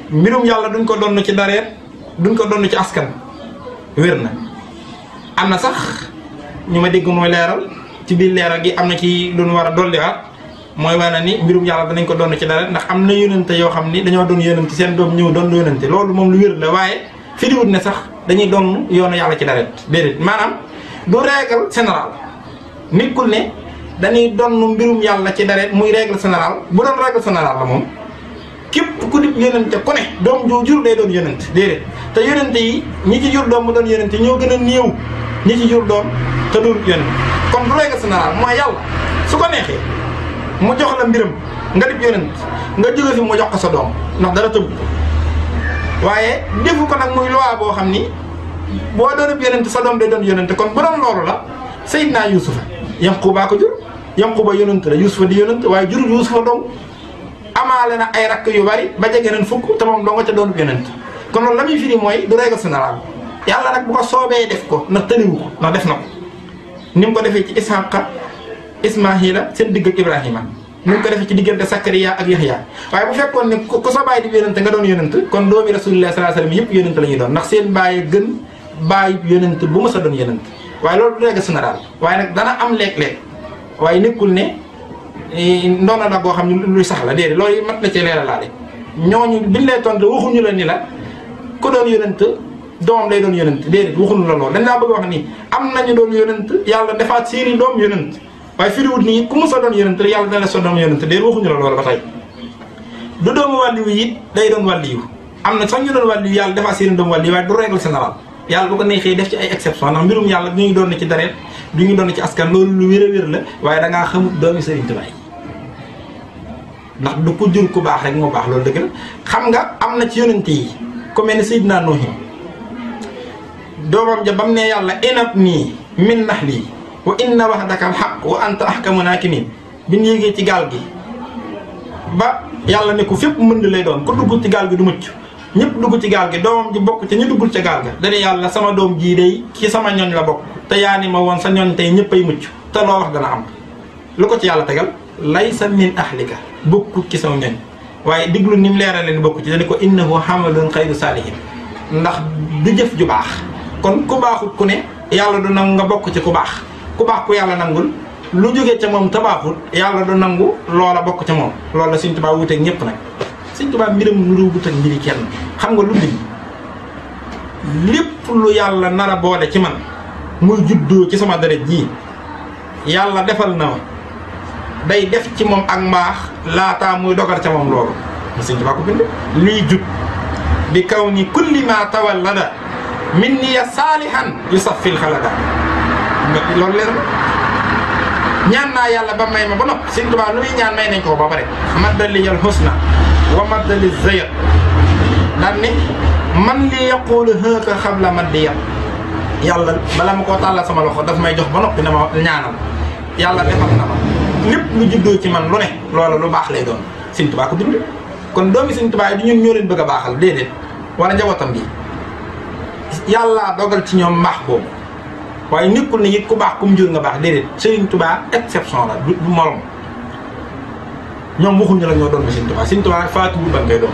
mbirum yàlla duñ ko donn ci dareet duñ ko donn ci askan wér na am na sax ñu ma dégg mooy leeral ci biir leeral gi am na ci lu ñu war a dolliwaat mooy wane ni mbirum yàlla danañ ko donn ci dareet ndax am na yónente yoo xam ni dañoo doon yónente seen doom ñëw doon yónente loolu moom lu wér la waaye fi diwut ne sax dañuy doon yoonu yàlla ci dareet déedéet maanaam du règle générale nekkul ne dañuy donn mbirum yàlla ci dareet muy règle générale bu doon règle générale la moom képp ku di yónente ku ne doom joo jur day doon yónente déedéet te yónente yi ñi ci jur doom mu doon yónente ñoo gën a néew ñi ci jur doom te doon yónente kon du règle générale mooy yàlla su ko neexee mu jox la mbiram nga dib yónent nga jóge fi mu jox ko sa doom ndax dara tëbb waaye defu ko nag muy loi boo xam ni boo doon yónent sa doom day doon yónent kon bu doon loolu la Seydina Yuusufa Yanquba ko jur Yanquba yónent la Yuusufa di yónent waaye jurul Yuusufa dong amaale na ay rakk yu bari ba jege nañ fukk te moom doo nga ca doon yónent kon loolu la muy firi mooy du règle générale yàlla nag bu ko soobee def ko ndax tëriwu ko ndax def na ko ni mu ko defee ci Isxaaqa Ismaahila seen digg ak Ibrahima ni mu ko defee ci diggante Sakariya ak Yaxya waaye bu fekkoon ne ku sa baay di yónent nga doon yónent kon doomi Rasulullah sallallahu alayhi wasallam yëpp yónent la ñuy doon ndax seen baay gën baay yónent bu ma sa doon yónent waaye loolu du règle générale waaye nag dana am léeg-léeg waaye nekkul ne ndoona la boo xam ne luy sax la déedéet loolu mat na ci leeralaale ñooñu biñ lay tontu waxuñu la ni la ku doon yónent doom lay doon yónent déedéet waxuñu la loolu dañ laa bëgg wax ni am nañu doon yónent yàlla defaat seeni doom yónent waaye firiwut nii ku mu sa doon yónent yàlla dana la sa doom yónent déedéet waxuñu la loolu ba tey du doomu wàlliwu it day doon wàlliwu am na sax ñu doon wàlliwu yàlla defaat seeni doom wàlliwu waaye du règle générale yàlla bu ko neexee def ci ay exception ndax mbirum yàlla du ñu doon ci dareet du ñu doon ci askan loolu lu wér a wér la waaye da ngaa xamut doomi Sëriñ Tuubaa ndax du ko jur ku baax rek moo baax loolu dëgg la xam nga am na ci yonente yi ku mel ne Seydina Nuuhin doomam ja bam ne yàlla inab nii min nax lii wa inna wahdaka alxaq wa anta ahkamu naakimin bi ñu yéegee ci gaal gi ba yàlla ne ko fépp mënd lay doon ku dugg ci gaal gi du mucc ñëpp dugg ci gaal gi doomam ji bokk ci ñu duggul ca gaal ga dane yàlla sama doom jii day ci sama ñoñ la bokk te yaa ni ma woon sa ñoñ tey ñëpp ay mucc te loo wax dana am lu ko ci yàlla tegal laysa min ahlika bokkut ci sama ñoñ waaye diglu ni mu leerale ni bokku ci dane ko innahu hamalun xayru saalihin ndax du jëf ju baax kon ku baaxut ku ne yàlla du nangu nga bokk ci ku baax ku baax ku yàlla nangul lu jógee ca moom te baaxut yàlla du nangu loola bokk ca moom loolu la Sëñ Tuubaa wuteeg ñëpp nag Sëñ Tuubaa mbiram nuru wut ak mbiri kenn xam nga lu bind lépp lu yàlla nar a boole ci man muy juddoo ci sama deret jii yàlla defal na ma day def ci moom ak mbaax laataa muy dogal ca moom loolu Sëñ Tuubaa ko bind lii jut bi kaw ni kulli ma tawallada min niya saalihan yu saf fil xalada loolu leer na ñaan naa yàlla ba may ma ba nopp Sëñ Tuubaa lu muy ñaan may nañ ko ba pare maddaliyal husna wa maddali zayat daan ni man li yaqulu hëka xam la man di yat yàlla bala ma koo tàllal sama loxo daf may jox ba noppi na ma ñaanal yàlla defal na ma lépp lu juddoo ci man lu ne loola lu baax lay doon Sëñ Tuubaa ko bind kon doomi Sëñ Tuubaa yi du ñun ñoo leen bëgg a baaxal déedéet wala njabootam gi yàllaa dogal ci ñoom mbaax boobu waaye nekkul ne it ku baax ku mu jur nga baax déedéet Sëriñ Tuubaa exception la du du morom ñoom waxuñu la ñoo doon Sëriñ Tuubaa Sëriñ Tuubaa faatuwul ban ngay doon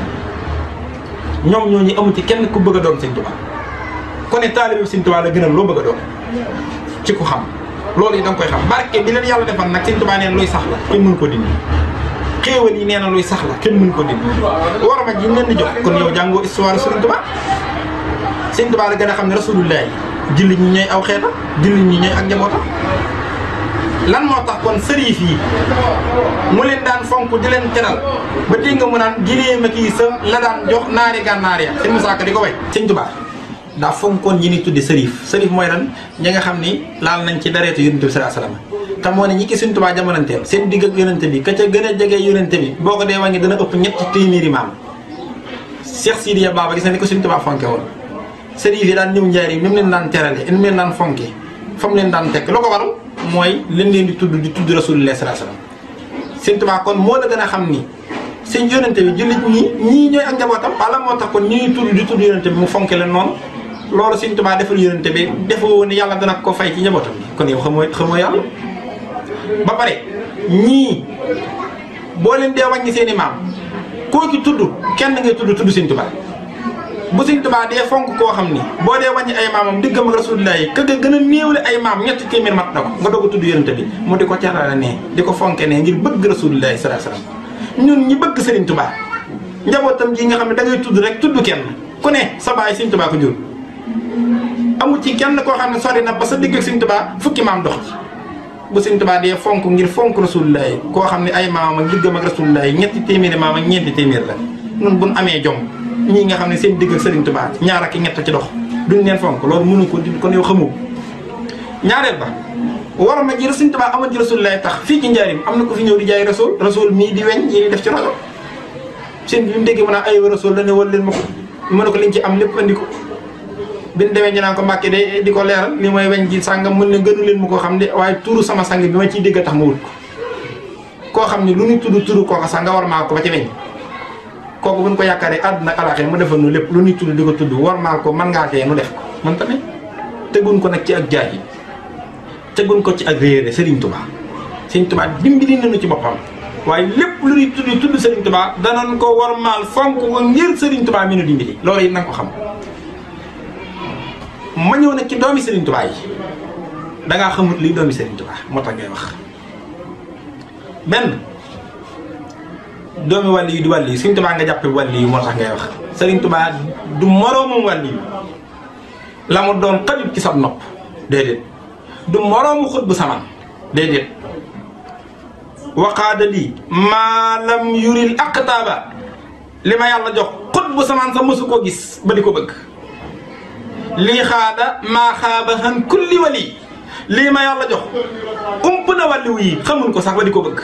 ñoom ñooñu amu ci kenn ku bëgg a doon Sëriñ Tuubaa ku ne taalibe Sëriñ Tuubaa la gënal loo bëgg a doon ci ku xam loolu yi da nga koy xam barke bi leen yàlla defal nag Sëriñ Tuubaa neen luy sax la kenn mënu ko dindi xéewal yi nee na luy sax la kenn mënu ko dindi war ma ji leen di jox kon yow jàngoo histoire Sëriñ Tuubaa Sëriñ Tuubaa la gën a xam ne rasulullah jullit ñi ñooy aw xeetam jullit ñi ñooy ak njabootam lan moo tax kon sëriif yi mu leen daan fonk di leen teral ba dégg nga mu naan ginéema kii sa la daan jox naari gànnaar ya sëñ Musaa Ka di ko way sëñ Tuubaa daa fonkoon ñi ni tudde sëriif sëriif mooy lan ñi nga xam ni laal nañ ci dareetu yonente bi sallallahu alayhi wasallam te moo ne ñi ki sëñ Tuubaa jamonanteel seen digg ak yonente bi ka ca gën a jege yonente bi boo ko dee wàññi dana ëpp ñetti téeméeri maam Cheikh Sidiya Baba gis na ni ko sëñ Tuubaa fonke woon sëriif yi daan ñëw njaari ni mu leen daan terale ni mu leen daan fonke fa mu leen daan tekk lu ko waral mooy leen leen di tudd di tudd rasulullah sallallahu alayhi wasallam sëñ Tuubaa kon moo la gën a xam ni sëñ yonente bi jullit ñi ñii ñooy ak njabootam wala moo tax kon ñuy tudd di tudd yonente bi mu fonke leen noonu loolu sëñ Tuubaa defal yonente bi defoo ni yàlla dana ko fay ci njabootam bi kon yow xamoo xamoo yàlla ba pare ñii boo leen dee wàññi seen i maam koo ci tudd kenn ngay tudd tudd Sëñ Tuubaa bu Sëñ Tuubaa dee fonk koo xam ni boo dee wàññi ay maamam diggam ak Rasulullah yi ka nga gën a néewle ay maam ñetti téeméer mat na ko nga doog a tudd yonent bi mu di ko carale ne di ko fonke ne ngir bëgg Rasulullah sallallahu alayhi wasallam ñun ñi bëgg Sëriñ Tuubaa njabootam ji nga xam ne da ngay tudd rek tudd kenn ku ne sa baay Sëñ Tuubaa ko jur amul ci kenn koo xam ne sori na ba sa digg ak Sëñ Tuubaa fukki maam dox ci bu Sëñ Tuubaa dee fonk ngir fonk Rasulullah yi koo xam ne ay maamam ak diggam ak Rasulullah yi ñetti téeméeri maam ak ñeenti téeméer la nun buñ amee jom ñii nga xam ne seen digg ak Sëriñ Tuubaa ñaar ak ñett ci dox duñ leen fonk loolu mënu ko di kon yow xamoo ñaareel ba war ma ji Sëriñ Tuubaa amoon ci Rasulullah tax fii ci njaarim am na ko fi ñëw di jaay Rasul Rasul mii di weñ yi def ci rajo seen bi mu déggee mën a ay Rasul la ne wal leen ma ko mën na ko liñ ci am lépp andi ko bi ñu demee ñu naan ko Mbàkke de di ko leeral li mooy weñ ji sàngam mën ne gënu leen ma koo xam ne waaye turu sama sang bi ma ciy dégg tax ma wut ko koo xam ne lu ñu tudd turu kooka sax nga war maa ko ba ci weñ kooku buñ ko yaakaaree àdduna ak alaxee mu defal nu lépp lu ñuy tudd di ko tudd war maal ko mën ngaa tee nu def ko man tamit teguñ ko nag ci ak jaay yi teguñ ko ci ak réere Serigne Touba Serigne Touba dimbali nañu ci boppam waaye lépp lu ñuy tudd tudd Serigne Touba danañ ko war maal fonk ko ngir Serigne Touba mi nu dimbali loolu it na nga ko xam ma ñëw nag ci doomi Serigne Touba yi dangaa xamut lii doomi Serigne Touba moo tax ngay wax benn doomi wàll yi di wàll yi Serigne Touba nga jàppe wàll yi moo tax ngay wax Serigne Touba du moroomum wàll yi la mu doon xajut ci sab nopp déedéet du moroomu xut bu saman déedéet waqaada lii maa lam yuril aqtaaba li ma yàlla jox xut bu saman sa mësu koo gis ba di ko bëgg lii xaada maa xaaba xan kulli wali lii ma yàlla jox ump na wàlliwu yi xamuñ ko sax ba di ko bëgg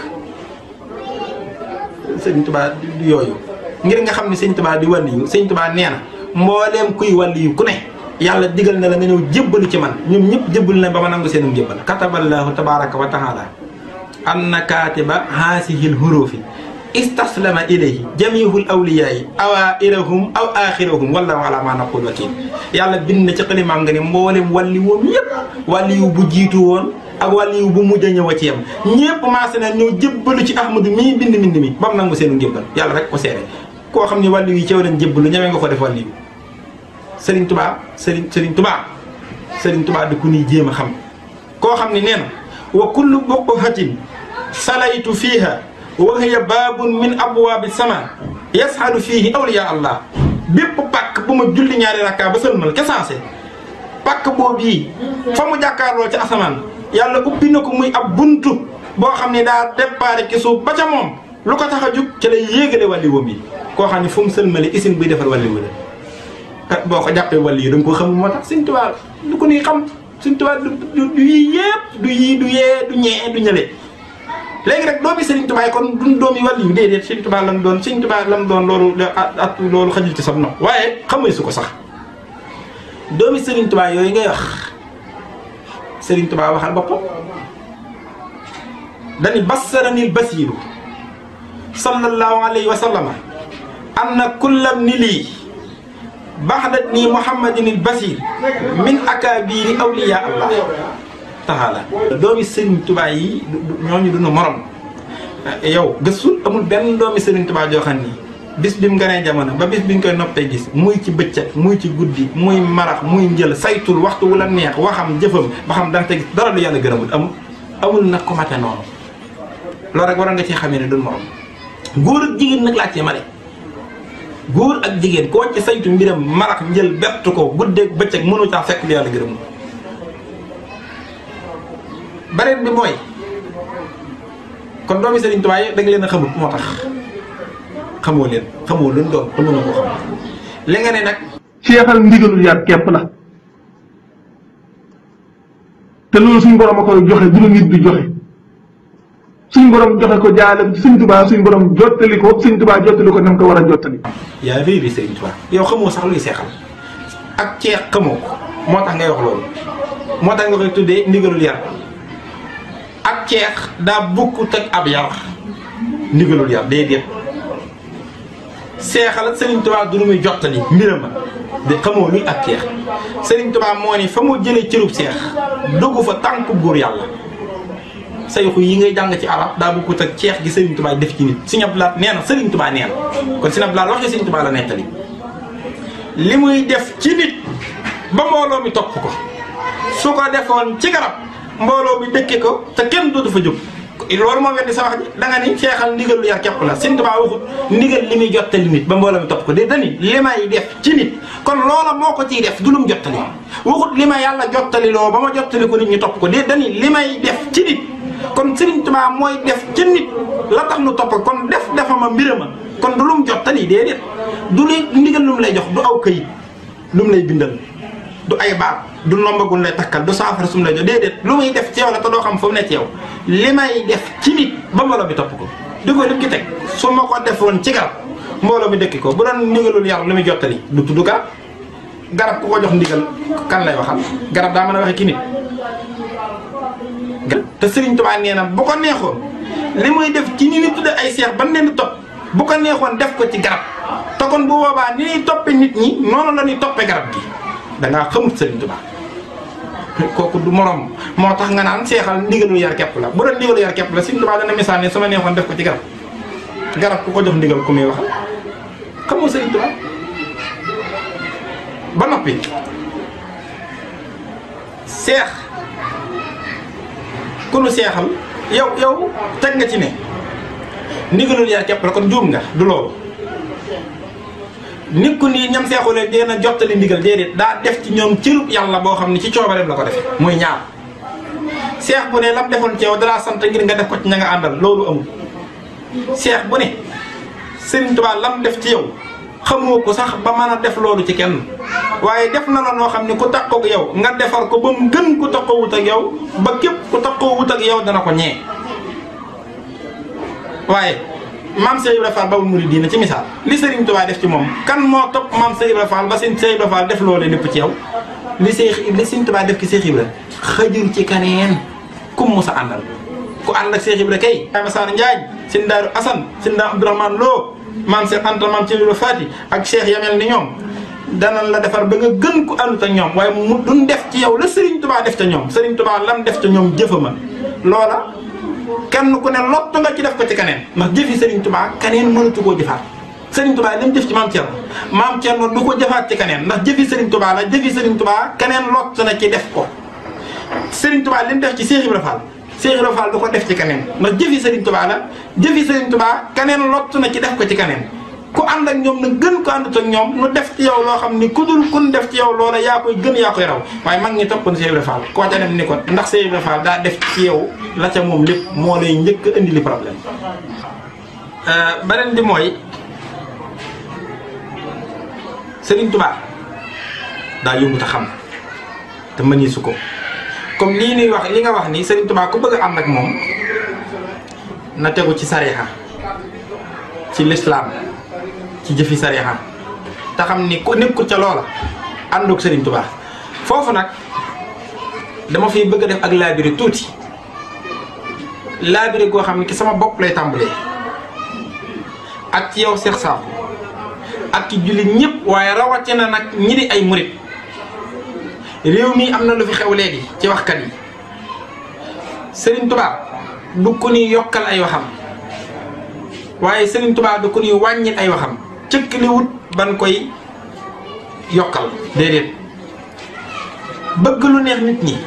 sëñ tubaa du yooyu ngir nga xam ne sëñ tubaa di wàlliyu sëñ tubaa nee na mbooleem kuy wàlliyu ku ne yàlla digal na la nga ñëw jébbalu ci man ñoom ñëpp jébbalu na ba ma nangu seenum jébbal kataballaahu tabaraka wa taala anna kaatiba haasihil hurufi istaslama ilayhi jamihul awliyaayi awairahum aw axirahum wallahu ala ma naqul wakil yàlla bind na ci xalimaam nga ne mboolem wàlli woom yépp wàlli yu bu jiitu woon ak wàlli yu bu mujj a ñëw a ci yam ñépp maase na ñëw jébbalu ci ahmadu mii bind mbind mi ba mu nangu seenu njébbal yàlla rek ko seere koo xam ne wàlli yi ceew leen jébbalu ñamee nga ko def wàlli yu sëriñ tubaa sëriñ sëriñ tubaa sëriñ tubaa di ku ñuy jéem a xam koo xam ne nee na wa kullu buqhatin salaytu fiiha wa hiya baabun min abwaabi sama yasxadu fiihi awliya allah bépp pàkk bu ma julli ñaari rakkaa ba sëlmal ke sensé pàkk boobu yi fa mu jàkkaarloo ci asamaan yàlla ubbi na ko muy ab buntu boo xam ne daa déparé ci suuf ba ca moom lu ko tax a jug ci lay yéegale wàlli woom yi koo xam ne fu mu sëlmale isin buy defar wàlli wala kat boo ko jàppee wàlli yi da nga ko xam moo tax Sëñ Tuubaa du ko nuy xam Sëñ Tuubaa du du yii yépp du yii du yee du ñee du ñële léegi rek doomi Serigne Touba yi kon duñ doomi wàll yu déedéet Serigne Touba lam doon Serigne Touba lam doon loolu at loolu xajul ci sam no waaye xamuy su ko sax doomi Serigne Touba yooyu ngay wax Serigne Touba waxal boppam dani bassaranil basiiru sallallahu alayhi wa sallama anna kullam ni lii baxdat nii muhammadinil basiir min akaabiri awliya allah taala doomi Serigne Touba yi ñooñu dunu morom yow gëstul amul benn doomi Serigne Touba joo xam ni bis bi mu gënee jamono ba bis bi ñu koy noppee gis muy ci bëccëg muy ci guddi muy marax muy njël saytul waxtu wu la neex waxam jëfam ba xam danga te gis dara lu yàlla gërëmul amul amul nag ko mate noonu loolu rek waroon nga cee xamee ne dun morom góor ak jigéen nag laa cee male góor ak jigéen koo ci saytu mbiram marax njël bett ko guddeeg bëccëg mënu caa fekk lu yàlla gërëmul beneen bi mooy kon doomi Serigne Touba yi da nga leen a xamut moo tax xamoo leen xamoo leen doon te mënoo koo xam li nga ne nag. seexal ndigalul yar képp la te loolu suñ borom a koy joxe du la nit di joxe suñ borom joxe ko jaale suñ Touba suñ borom jottali ko suñ Touba jottali ko nam ko war a jottali. yaa réeri Serigne Touba yow xamoo sax luy seexal ak ceex xamoo ko moo tax ngay wax loolu moo tax nga koy tuddee ndigalul yar. ak ceex daa bokkut ak ab yar ndigalul yar déedéet seexal Serigne Touba du lu muy jottali mbirama de xamoo luy ak ceex Serigne Touba moo ni fa mu jëlee cërub seex dugg fa tànku góor yàlla sayxu yi ngay jàng ci arab daa bokkut ak ceex gi Serigne Touba def ci nit Serigne Abdou Lahad nee na Serigne Touba nee na kon Serigne Abdou Lahad waxee Serigne Touba la nettali li muy def ci nit ba mbooloo mi topp ko su ko defoon ci garab mbooloo mi dëkke ko te kenn dootu fa jóg loolu moo weddi sa wax ji da nga ni seexal ndigal lu yar képp la Sëñ Tuubaa waxut ndigal li muy jottali nit ba mbooloo mi topp ko de dani li may def ci nit kon loola moo ko ciy def du lum jottali waxut li ma yàlla jottali loo ba ma jottali ko nit ñi topp ko de dani li may def ci nit kon Sëriñ Tuubaa mooy def ci nit la tax nu topp kon def defama mbirama kon du lum jottali déedéet du li ndigal lu mu lay jox du aw këyit lu mu lay bindal du ay baat du nombagul lay takkal du saafara sum lay jox déedéet lu muy def ci yow la te doo xam fu mu ne ci yow li may def ci nit ba mbooloo bi topp ko di ko lim ki teg su ma ko defoon ci garab mbooloo mi dëkki ko bu doon ndigalul yar lu muy jottali du tudd garab garab ku ko jox ndigal kan lay waxal garab daa mën a waxe ki nit te Sëriñ Tuubaa nee na bu ko neexoon li muy def ci ni ni tudde ay seex ban leen di topp bu ko neexoon def ko ci garab te kon bu boobaa ni ñuy toppe nit ñi noonu la ñuy toppe garab gi dangaa xamut Sëriñ Tuubaa kooku du morom moo tax nga naan seexal ndigalu yar kepp la bu doon ndigalu yar kepp la Sëriñ Tuubaa dana misaal ne su ma neexoon def ko ci garab garab ku ko jox ndigal ku muy waxal xamoo Sëriñ Tuubaa ba noppi seex ku nu seexal yow yow teg nga ci ne ndigalul yar kepp la kon juum nga du loolu nit ku nii ñam seexulee dee na jottali ndigal déedéet daa def ci ñoom cërub yàlla boo xam ne ci coobareem la ko defe muy ñaar seex bu ne lam defoon ci yow dalaa sant ngir nga def ko ci ña nga àndal loolu amul seex bu ne Sëriñ Tuubaa lam def ci yow xamoo ko sax ba mën a def loolu ci kenn waaye def na la noo xam ne ku takkook yow nga defar ko ba mu gën ku takkoo wut ak yow ba képp ku takkoo wut ak yow dana ko ñee waaye maam Cheikh Ibra Fall Babul Mouridina ci misaal li Serigne Touba def ci moom kan moo topp maam Cheikh Ibra Fall ba seen Cheikh Ibra Fall def loolee lépp ci yow li Cheikh li Serigne Touba def ci Cheikh Ibra xëjul ci kaneen kum mu sa àndal ku ànd ak Cheikh Ibra kay Ibrahima Sarr Ndiaye seen Daaru Assane seen Daaru Abdourahmane Lo maam Cheikh Anta maam Cheikh Ibra Fati ak Cheikh yamel ni ñoom danañ la defar ba nga gën ku àndut ak ñoom waaye mu duñ def ci yow la Serigne Touba def ca ñoom Serigne Touba lam def ca ñoom jëfama loola kenn ku ne lott nga ci def ko ci keneen ndax jëfi Serigne Touba keneen mënatu koo jëfaat Serigne Touba li mu jëf ci maam Thierno maam Thierno du ko jëfaat ci keneen ndax jëfi Serigne Touba la jëfi Serigne Touba keneen lott na ci def ko Serigne Touba li mu def ci Cheikh Ibra Fall Cheikh Ibra Fall du ko def ci keneen ndax jëfi Serigne Touba la jëfi Serigne Touba keneen lott na ci def ko ci keneen ku ànd ak ñoom na gën ko àndut ak ñoom nu def ci yow loo xam ni ku dul kun def ci yow loola yaa koy gën yaa koy raw waaye mag ñi toppoon Cheikh Ibra Fall koo ca dem ni ko ndax Cheikh Ibra Fall daa def ci yow la ca moom lépp moo lay njëkk a indi li problème beneen bi mooy Serigne Touba daa yóbbu ta xam te mëni su ko comme lii nuy wax li nga wax ni Serigne Touba ku bëgg a ànd ak moom na tegu ci sariha ci lislaam ci jëfi sariha te xam ni ku nekkul ca loola àndoog Serigne Touba foofu nag dama fiy bëgg a def ak laabiri tuuti laabiri goo xam ne ki sama bopp lay tàmbalee ak ci yow Cheikh Sakho ak ci jullit ñëpp waaye rawatina nag ñi di ay murit réew mi am na lu fi xew léegi ci waxkat yi Serigne Touba du ko ni yokkal ay waxam waaye Serigne Touba du ko ni wàññil ay waxam cëkk li wut ban koy yokkal déedéet bëgg lu neex nit ñi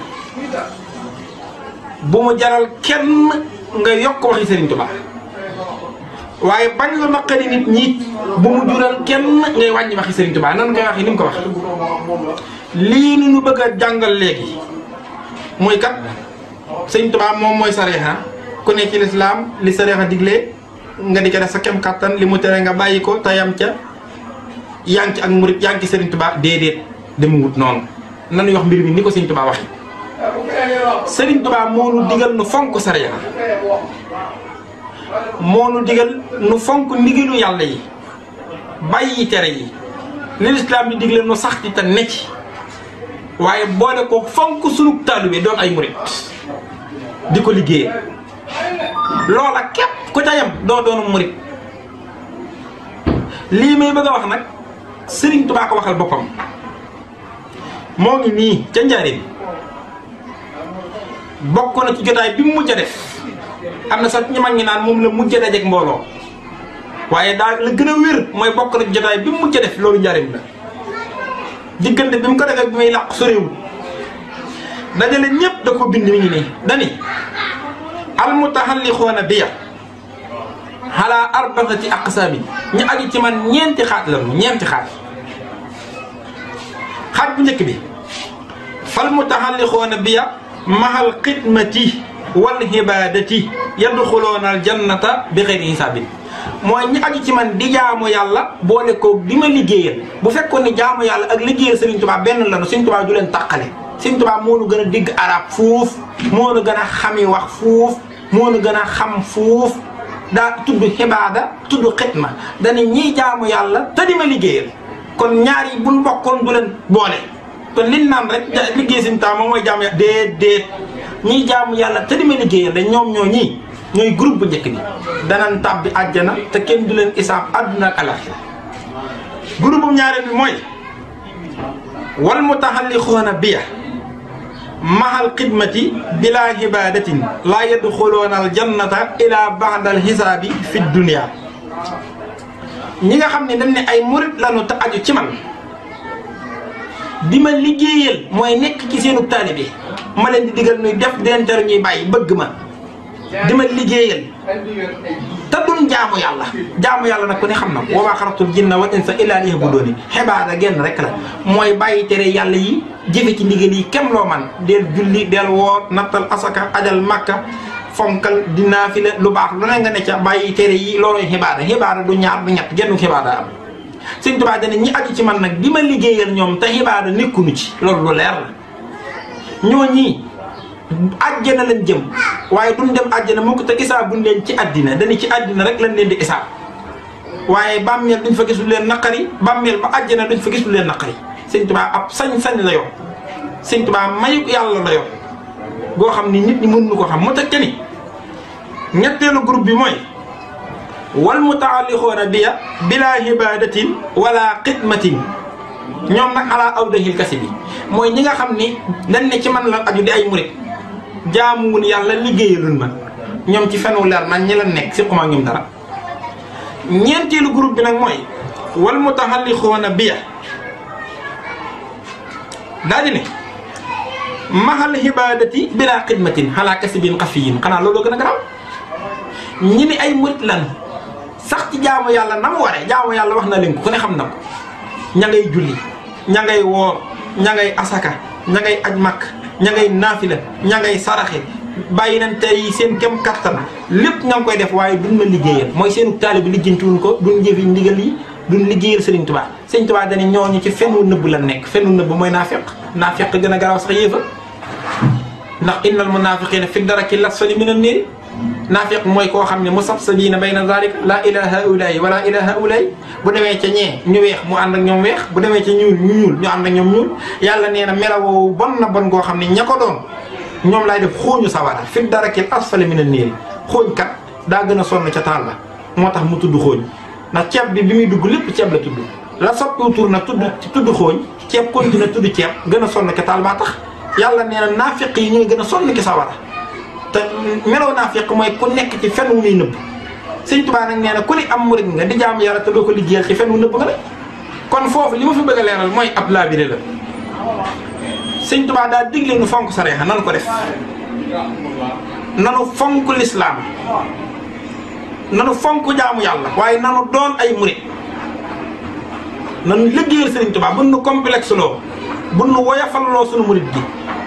bu mu jaral kenn nga yokk waxi Serigne Touba waaye bañ lu naqari nit ñi bu mu jural kenn ngay wàññi waxi Serigne Touba nan ngay waxi ni mu ko wax lii nu ñu bëgg a jàngal léegi muy kat Serigne Touba moom mooy sareexa ku ne ci lislaam li sareexa digle nga di ko def sa kem kattan li mu tere nga bàyyi ko tayam ca yaa ngi ci ak murit yaa ngi ci Serigne Touba déedéet dem wut noonu nanuy wax mbir mi ni ko Serigne Touba waxee Serigne Touba moo nu digal nu fonk sariya moo nu digal nu fonk ndigalu yàlla yi bàyyi tere yi li lislaam di digle nu sax ci te ne ci waaye boole ko fonk sunu taalibe doon ay murit di ko liggéeyee loola képp ku ca yam doo doonu murit lii may bëgg a wax nag Serigne Touba ko waxal boppam moo ngi nii ca njaareem bokk na ci jotaay bi mu mujj a def am na sax ñi mag ñi naan moom la mujj dajeeg mbooloo waaye daal la gën a wér mooy bokk na jotaay bi mu mujj def loolu njariñ la diggante bi mu ko defee bi muy làq soriwul dajale ñépp da ko bind mi ngi nii dani almutaxallixoona biya xalaa arbaxati aqsaabi ñu aju ci man ñeenti xaaj la mu ñeenti xaaj xaaj bu njëkk bi fal mutaxallixoona biya mahal xidmati wal hibaadati yadxuloona al jannata bi xeyri hisaabin mooy ñi aju ci man di jaamu yàlla boole ko di ma liggéeyal bu fekkoon ni jaamu yàlla ak liggéeyal Serigne Touba benn lanu Serigne Touba du leen taqale Serigne Touba moo nu gën a digg arab fuuf moo nu gën a xami wax fuuf moo nu gën a xam fuuf daa tudd xibaada tudd xitma dana ñiy jaamu yàlla te di ma liggéeyal kon ñaar yi buñ bokkoon du leen boole kon liñ naan rek liggéey Serigne Touba moom mooy jaamu yàlla déet déet ñiy jaamu yàlla te di ma liggéeyal da ñoom ñoo ñii ñooy groupe bu njëkk bi danañ tàbbi àjjana te kenn du leen isaab àdduna ak alaxira groupe bu ñaareel bi mooy wal mutaxallixoona biya mahal xidmati bila hibadatin laa yadxuloona al jannata ila baadal xisaabi fi dunia ñi nga xam ne dañ ne ay murit lanu te aju ci man di ma liggéeyal mooy nekk ci seenu taalibe ma leen di digal nuy def den tere ñuy bàyyi bëgg ma di ma liggéeyal te duñ jaamu yàlla jaamu yàlla nag ku ne xam na ko wa maa xalaqtul jinna wal insa illaa liya'buduun xibaada genn rek la mooy bàyyi tere yàlla yi jëfe ci ndigal yi kem loo man del julli del woor nattal asaka ajal makka fonkal di naafila lu baax lu ne nga ne ca bàyyi tere yi looloy xibaada xibaada du ñaar du ñett genn xibaada am Sëñ Tuubaa dana ñi aju ci man nag di ma liggéeyal ñoom te xibaada nekkunu ci loolu lu leer la ñoo ñii àjjana lañ jëm waaye duñ dem àjjana moo ko te isaab buñ leen ci àddina dañu ci àddina rek lañ leen di isaab waaye bàmmeel duñ fa gis lu leen naqari bàmmeel ba àjjana duñ fa gis lu leen naqari sëñ Tuubaa ab sañ-sañ la yor sëñ Tuubaa mayu yàlla la yor goo xam ni nit ñi mën nu ko xam mu teg ni ñetteelu groupe bi mooy wal mutaallixoona biya bila hibadatin wala xidmatin ñoom nag ala awdahil kasi bi mooy ñi nga xam ni dañ ne ci man la aju di ay murit jaamuwun yàlla liggéeyalun ma ñoom ci fenu leer nañ ñi la nekk si xuma ñoom dara ñeenteelu groupe bi nag mooy wal mutaxallixoona biya daa di ne mahal hibadati bila xidmatin xalaa kasibin xafiyin xanaa looloo gën a garaaw ñi ni ay murit lan sax ci jaamu yàlla na mu waree jaamu yàlla wax na leen ko ku ne xam na ko ña ngay julli ña ngay woor ña ngay asaka ña ngay aj makk ña ngay naafila ña ngay saraxe bàyyi nañ tey yi seen kem kattan lépp ña ngi koy def waaye duñ ma liggéeyal mooy seenu taalibe bi lijjantiwuñ ko duñ jëfi ndigal yi duñ liggéeyal Sëriñ Tuubaa Sëriñ Tuubaa dañu ñooñu ci fennu nëbb la nekk fennu nëbb mooy naafeq naafeq gën a garaaw sax yéefa ndax innal munaafiqiina fi daraki lasfali mina niir naafiq mooy koo xam ne musabsabiina bayna zaalika laa ilaa haa'ulaa'i wa laa ilaa haa'ulaa'i bu demee ca ñee ñu weex mu ànd ak ñoom weex bu demee ca ñuul ñu ñuul ñu ànd ak ñoom ñuul yàlla nee na melawoo bon na bon goo xam ne ña ko doon ñoom laay def xooñu sawara fi darakil asfali mina niir xooñ kat daa gën a sonn ca taal ba moo tax mu tudd xooñ ndax ceeb bi bi muy dugg lépp ceeb la tudd la soppiwu tur nag tudd tudd xooñ ceeb continue tudd ceeb gën a sonn ca taal baa tax yàlla nee na naafiq yi ñooy gën a sonn ki sawara te meloo naafiq mooy ku nekk ci fen wu muy nëbb sëñ Tuubaa nag nee na ku ni am murit nga di jaamu yàlla te doo ko liggéeyal ci fen wu nëbb nga rek kon foofu li ma fi bëgg a leeral mooy ab laabire la sëñ Tuubaa daa digle nu fonk sareexa nanu ko def nanu fonk lislaam nanu fonk jaamu yàlla waaye nanu doon ay murit nanu liggéeyal sëriñ Tuubaa bu nu complexe loo bu nu woyafalloo sunu murit gi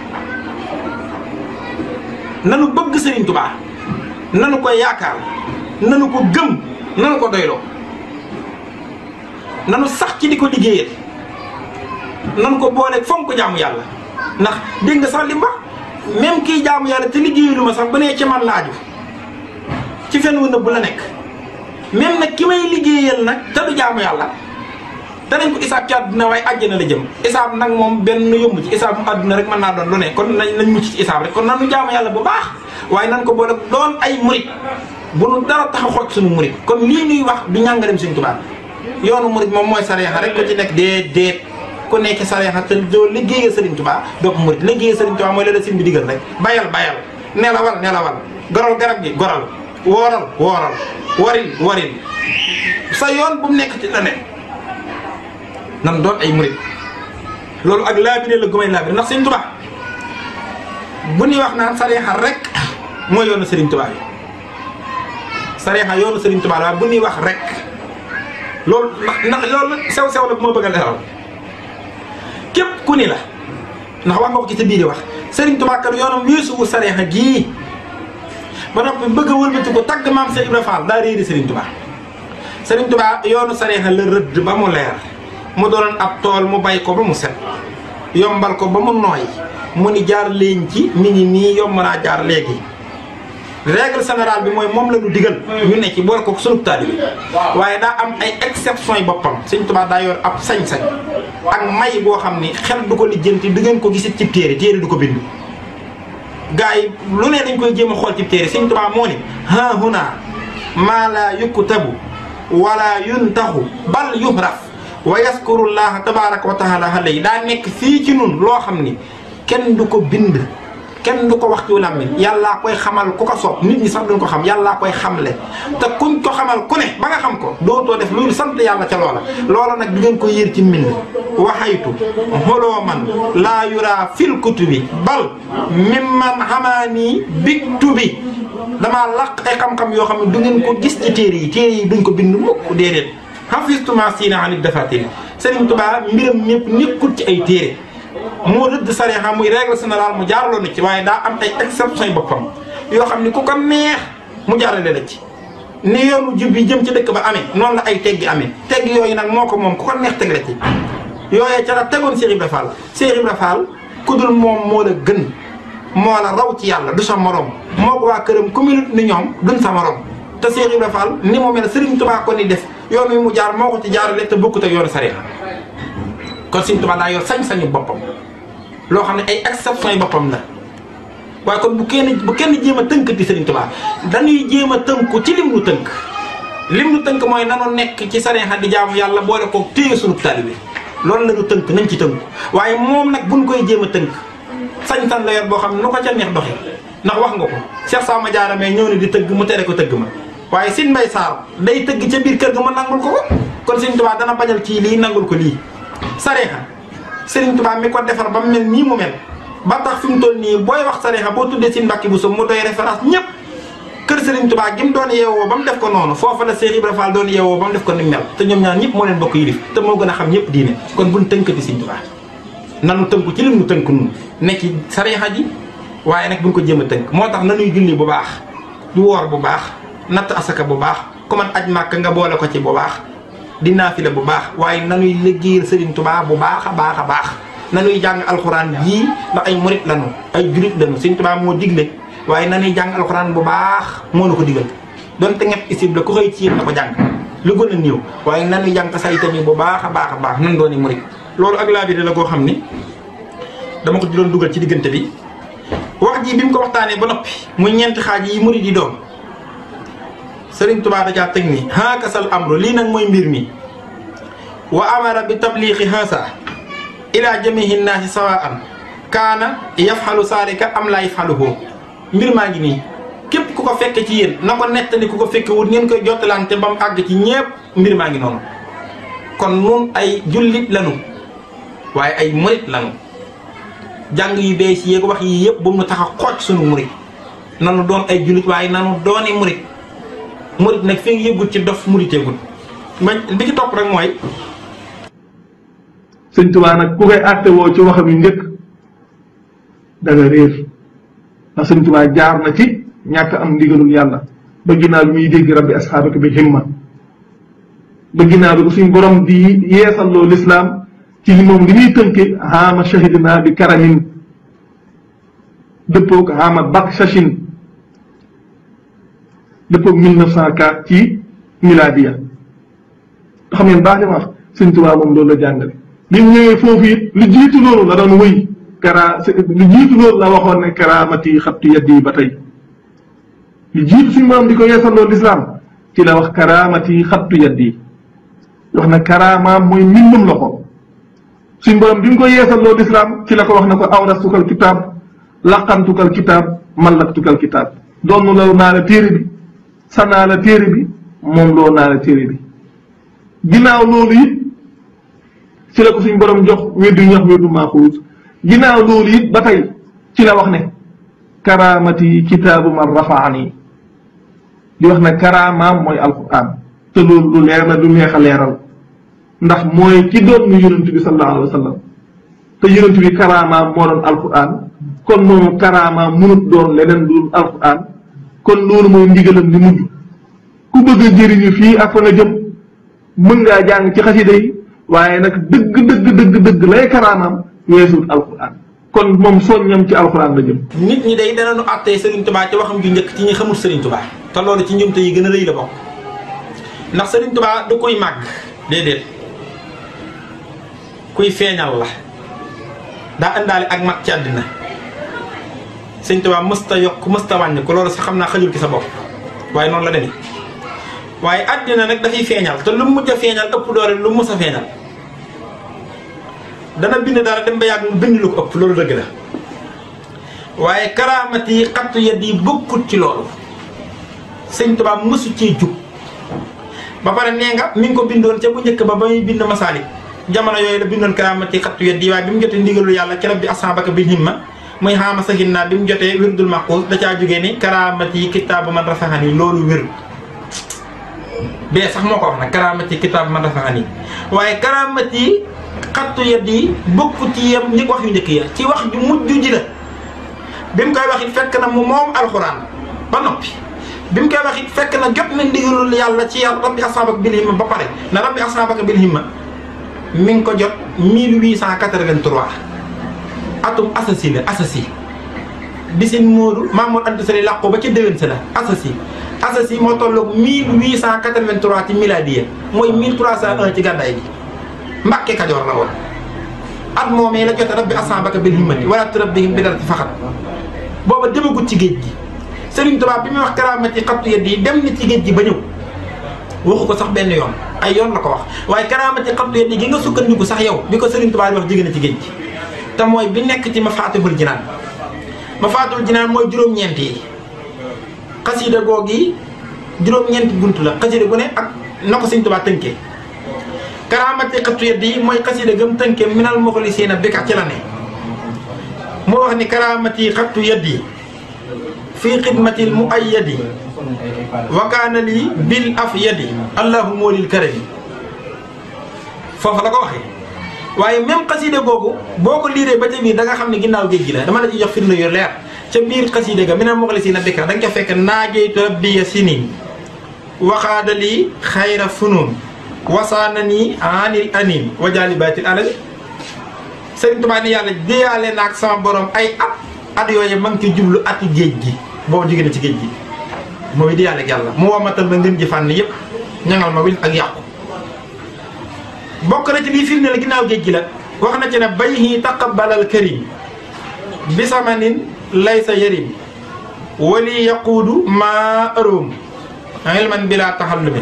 nanu bëgg Serigne Touba nanu ko yaakaar nanu ko gëm nanu ko doyloo nanu sax ci di ko liggéeyal nanu ko booleeg fonk jaamu yàlla ndax dégg nga sax li mu wax même kii jaamu yàlla te liggéeyalu ma sax bu nee ci man laaju ci fen wu nëbb la nekk même nag ki may liggéeyal nag te du jaamu yàlla danañ ko isaab ci àdduna waaye àjjana la jëm isaab nag moom benn yomb ci isaab mu àdduna rek mën naa doon lu ne kon nañ nañ mucc ci isaab rek kon nanu jaamu yàlla bu baax waaye nan ko boole doon ay murit bu nu dara tax a xooj suñu murit kon lii nuy wax du ñàngalem Sëriñ Tuubaa yoonu murit moom mooy sareexa rek ku ci nekk déet déet ku nekk sareexa te doo liggéeyal Sëriñ Tuubaa doo ko murit liggéeyal Sëriñ Tuubaa mooy la la sin bi digal rek bayal bayal nelawal nelawal goral garab gi goral wooral wooral waril waril sa yoon bu mu nekk ci leneen nan doon ay murit loolu ak laabire la gumay laabire ndax Sëriñ Tuubaa bu ñuy wax naan sariixa rek mooy yoonu Sëriñ Tuubaa yi sariixa yoonu Sëriñ Tuubaa la waaye bu ñuy wax rek loolu ndax ndax loolu sew sew la bu ma bëgg a leeral képp ku ni la ndax wax nga ko ci sa biir wax Sëriñ Tuubaa kat yoonam weesuwu sariixa gii ba noppi bëgg a wëlbati ko tagg maam Cheikh Ibra Fall daa réeri Sëriñ Tuubaa Sëriñ Tuubaa yoonu sariixa la rëdd ba mu leer mu doonoon ab tool mu bay ko ba mu set yombal ko ba mu nooy mu ni jaar leen ci mi ngi nii yomb naa jaar léegi règle générale bi mooy moom la ñu digal ñu ne ci boole ko sunu taalibe waaye daa am ay exception yi boppam Sëriñ Tuubaa daa yor ab sañ-sañ ak may boo xam ni xel du ko lijjanti du ngeen ko gisit ci téere téere du ko bind gars yi lu ne dañ koy jéem a xool ci téere Sëriñ Tuubaa moo ni ha huna maa laa yuktabu wala yuntaxu bal yuhraf wa yaskurullaha tabaraka wa taala alayhi daa nekk fii ci nun loo xam ni kenn du ko bind kenn du ko wax ci làmmiñ yàllaa koy xamal ku ko soob nit ñi sax duñ ko xam yàllaa koy xamle te kuñ ko xamal ku ne ba nga xam ko dootoo def loolu sant yàlla ca loola loola nag du ngeen ko yër ci mbind waxaytu xolooman laa yura fil kutubi bal mimman xamaanii biktubi damaa laq ay xam-xam yoo xam ne du ngeen ko gis ci téere yi téere yi duñ ko bind mukk déedéet xafistuma siina anit dafatiri Sëriñ Tuubaa mbiram ñëpp nekkul ci ay téere moo rëdd sariya muy règle générale mu jaaraloo na ci waaye daa am ay exception boppam yoo xam ni ku ko neex mu jaarale la ci ni yoonu jub yi jëm ci dëkk ba amee noonu la ay teggi amee tegg yooyu nag moo ko moom ku ko neex teg la ci yooyee ca la tegoon Cheikh Ibra Fall Cheikh Ibra Fall ku dul moom moo la gën moo la raw ci yàlla du sa morom moo ko waa këram ku minute ni ñoom duñ sa morom te Cheikh Ibra Fall ni mu mel Serigne Touba ko ni def yoon wi mu jaar moo ko ci jaarale te bokkut ak yoonu sariya kon Serigne Touba daa yor sañ-sañu boppam loo xam ne ay exception yi boppam la waaye kon bu kenn bu kenn jéem a tënkati Serigne Touba dañuy jéem a tënku ci lim lu tënk lim lu tënk mooy nanu nekk ci sariya di jaamu yàlla boole ko téye sunu taalibe loolu la ñu tënk nañ ci tënku waaye moom nag buñ koy jéem a tënk sañ-sañ la yor boo xam ne nu ko ca neex doxe ndax wax nga ko Cheikh Sama Diarra mais ñëw ne di tëgg mu tere ko tëgg ma waaye Sine Mbaye Sarr day tëgg ca biir kër ga ma nangul ko ko kon Serigne Touba dana bañal kii lii nangul ko lii sariya Serigne Touba mi ko defar ba mu mel nii mu mel ba tax fi mu toll nii booy wax sariya boo tuddee Sine Mbacke Bousso mu doy référence ñëpp kër Serigne Touba gi mu doon yeewoo ba mu def ko noonu foofa la Cheikh Ibra Fall doon yeewoo ba mu def ko ni mel te ñoom ñaar ñëpp moo leen bokk yilif te moo gën a xam ñëpp diine kon buñ tënkati Serigne Touba nanu tënku ci lim nu tënk nun ne ci sariya ji waaye nag buñ ko jéem a tënk moo tax nanuy julli bu baax du woor bu baax natt asaka bu baax ku man aj màkk nga boole ko ci bu baax di naafila bu baax waaye nanuy liggéeyal Serigne Touba bu baax a baax a baax nanuy jàng alxuraan jii ndax ay murit lanu ay julit lanu Serigne Touba moo digle waaye nanuy jàng alxuraan bu baax moo nu ko digal donte ñett isib la ku xëy ci yéen na ko jàng lu gën a néew waaye nanuy jàng say tamit bu baax a baax a baax nan dooni murit loolu ak laabire la koo xam ni dama ko doon dugal ci diggante bi wax ji bi mu ko waxtaanee ba noppi muy ñeenti xaaj yi murit yi doon Sëriñ Tuubaa dajaa teg ni haakasal amru lii nag mooy mbir mi wa amara bi tabliixi haasa ila jamihi nnaasi sawaan kaana yafxalu saalika am laa yafxaluhu mbir maa ngi nii képp ku ko fekke ci yéen na ko nettali ku ko fekke wut ngeen koy jottalante ba mu àgg ci ñépp mbir maa ngi noonu kon nun ay jullit lanu waaye ay murit lanu jàng yu bees yéeg wax yi yëpp bu mu tax a xooj sunu murit nanu doon ay jullit waaye nanu dooni murit murit nag fi nga yëggut ci dof muriteegul ma bi ci topp rek mooy sëñ Tuubaa nag ku koy àtte woo ci waxam yi njëkk da nga réer ndax sëñ Tuubaa jaar na ci ñàkk am ndigalul yàlla ba ginnaaw bi muy dégg rabbi asxaabaka bi himma ba ginnaaw bi ko suñ borom di yeesalloo lislaam ci li moom li muy tënke haama shahidna bi karamin dëppoog haama bak shashin dëppoog 1904 ci miladiya nga xam ngeen baax li ma wax sëñ Tuubaa moom loolu la jàngale bi mu ñëwee foofu it lu jiitu loolu la doon wëy kara lu jiitu loolu la waxoon ne karaamati xattu yaddi ba tey lu jiitu suñu borom di ko yeesalloo lislaam ci la wax karaamati xattu yaddi wax na karaamaam mooy mbindum loxo suñ borom bi mu ko yeesalloo lislaam ci la ko wax na ko awrastukal kitaab laqantukal kitaab mallaktukal kitaab doon loo naa la téere bi sa naa la téere bi moom loo naa la téere bi ginnaaw loolu it ci la ko suñ borom jox weddu ñax weddu maaxuus ginnaaw loolu it ba tey ci la wax ne karaamati kitaabu man rafaani di wax ne karaamaam mooy alquran te loolu lu leer la du neex a leeral ndax mooy ki doon nu yonent bi sallallahu alayhi wa sallam te yonent bi karaamaam moo doon alquran kon moom karaamaam munut doon leneen lu alquran kon loolu mooy ndigalam li mujj ku bëgg a jëriñu fii ak fa nga jëm mën ngaa jàng ci xasida yi waaye nag dëgg dëgg dëgg dëgg lay karaamaam weesuut alquran kon moom soññam ci alquran la jëm. nit ñi day danañu àttee Serigne Touba ci waxam ju njëkk ci ñi xamul Serigne Touba te loolu ci njumte yi gën a rëy la bokk ndax Serigne Touba du koy màgg déedéet kuy feeñal la daa indaale ak mag ci àddina Serigne Touba mësta yokk mësta wàññi ko loolu sax xam naa xajul ci sa bopp waaye noonu la demee waaye àddina nag dafay feeñal te lu mu mujj a feeñal ëpp doole lu mu mës a feeñal. dana bind dara dem ba yàgg mu bind lu ko ëpp loolu dëgg la waaye karaamat yi xattu yedd yi bokkut ci loolu sëñ Tuubaa mësu cee jug ba pare nee nga mi ngi ko bindoon ca bu njëkk ba ba muy bind masaalik jamono yooyu la bindoon karaamat yi xattu yedd yi waaye bi mu jotee ndigalu yàlla ci rabbi asaabaka bil himma muy xaama sahin naa bi mu jotee wirdul maquus da caa jógee ni karaamat yi kitaabu man rafaxani loolu wér bee sax moo ko wax nag karaamat yi kitaabu man rafaxani waaye karaamat yi xattu yedd yi bokk ci yem ñi wax yu njëkk ya ci wax ju mujj ji la bi mu koy wax it fekk na mu moom alxuraan ba noppi bi mu koy wax it fekk na jot na ndigalul yàlla ci yàlla rabbi asaabaka bil himma ba pare na rabbi asaabaka bil himma mi ngi ko jot 1883 atum asasi la asasi bi seen Moodu Mamour Anta Sali làqu ba ca déwén sa la asasi asasi moo tolloog 1883 ci miladiya mooy 1301 ci gàddaay bi Mbàkke Kajoor la woon at moomee la jote rabbi asaabaka bil himmati wala turabbihim bi dara ci faxat booba demagut ci géej gi Serigne Touba bi muy wax karaamati xattu yedd yi dem na ci géej gi ba ñëw waxu ko sax benn yoon ay yoon la ko wax waaye karaamati xattu yedd yi gi nga sukkandiku sax yow bi ko Serigne Touba di wax jigéen ci géej gi te mooy bi nekk ci Mafaatihul Jinaan Mafaatihul Jinaan mooy juróom-ñeent yi xasida googi juróom-ñeenti bunt la xasida gu ne ak na ko Serigne Touba tënkee karaamati xattu yedd yi mooy xasida gëm tënkee minal muxlisiina bi ka ci la ne moo wax ni karaamati xattu yedd yi fii xidmatil mu ay yadi wakaana lii bil af yadi allahu moolil karami foofu la ko waxee waaye même xasida googu boo ko liiree ba ca biir da nga xam ne ginnaaw géej gi la dama la ci jox firnde yu leer ca biir xasida ga minal muxlisiina bi ka da nga ca fekk naajeytu rabbiya sinin waxaada lii xayra funun wasaana nii anil anin wa jaalibaatil alal Sëriñ Tuubaa ni yàlla déyaale naag sama borom ay at at yooyu ma ngi ci jublu ati géej gi boobu jóge na ci géej gi mooy déyaale ak yàlla mu womatal ma ngeen ji fànn yëpp ñangal ma wil ak yàqu bokk na ci lii firnde la ginnaaw géej gi la wax na ci ne bayhi taqabbalal karim bisamanin laysa yarim wali yaquudu maa aroom ilman bila taxallumi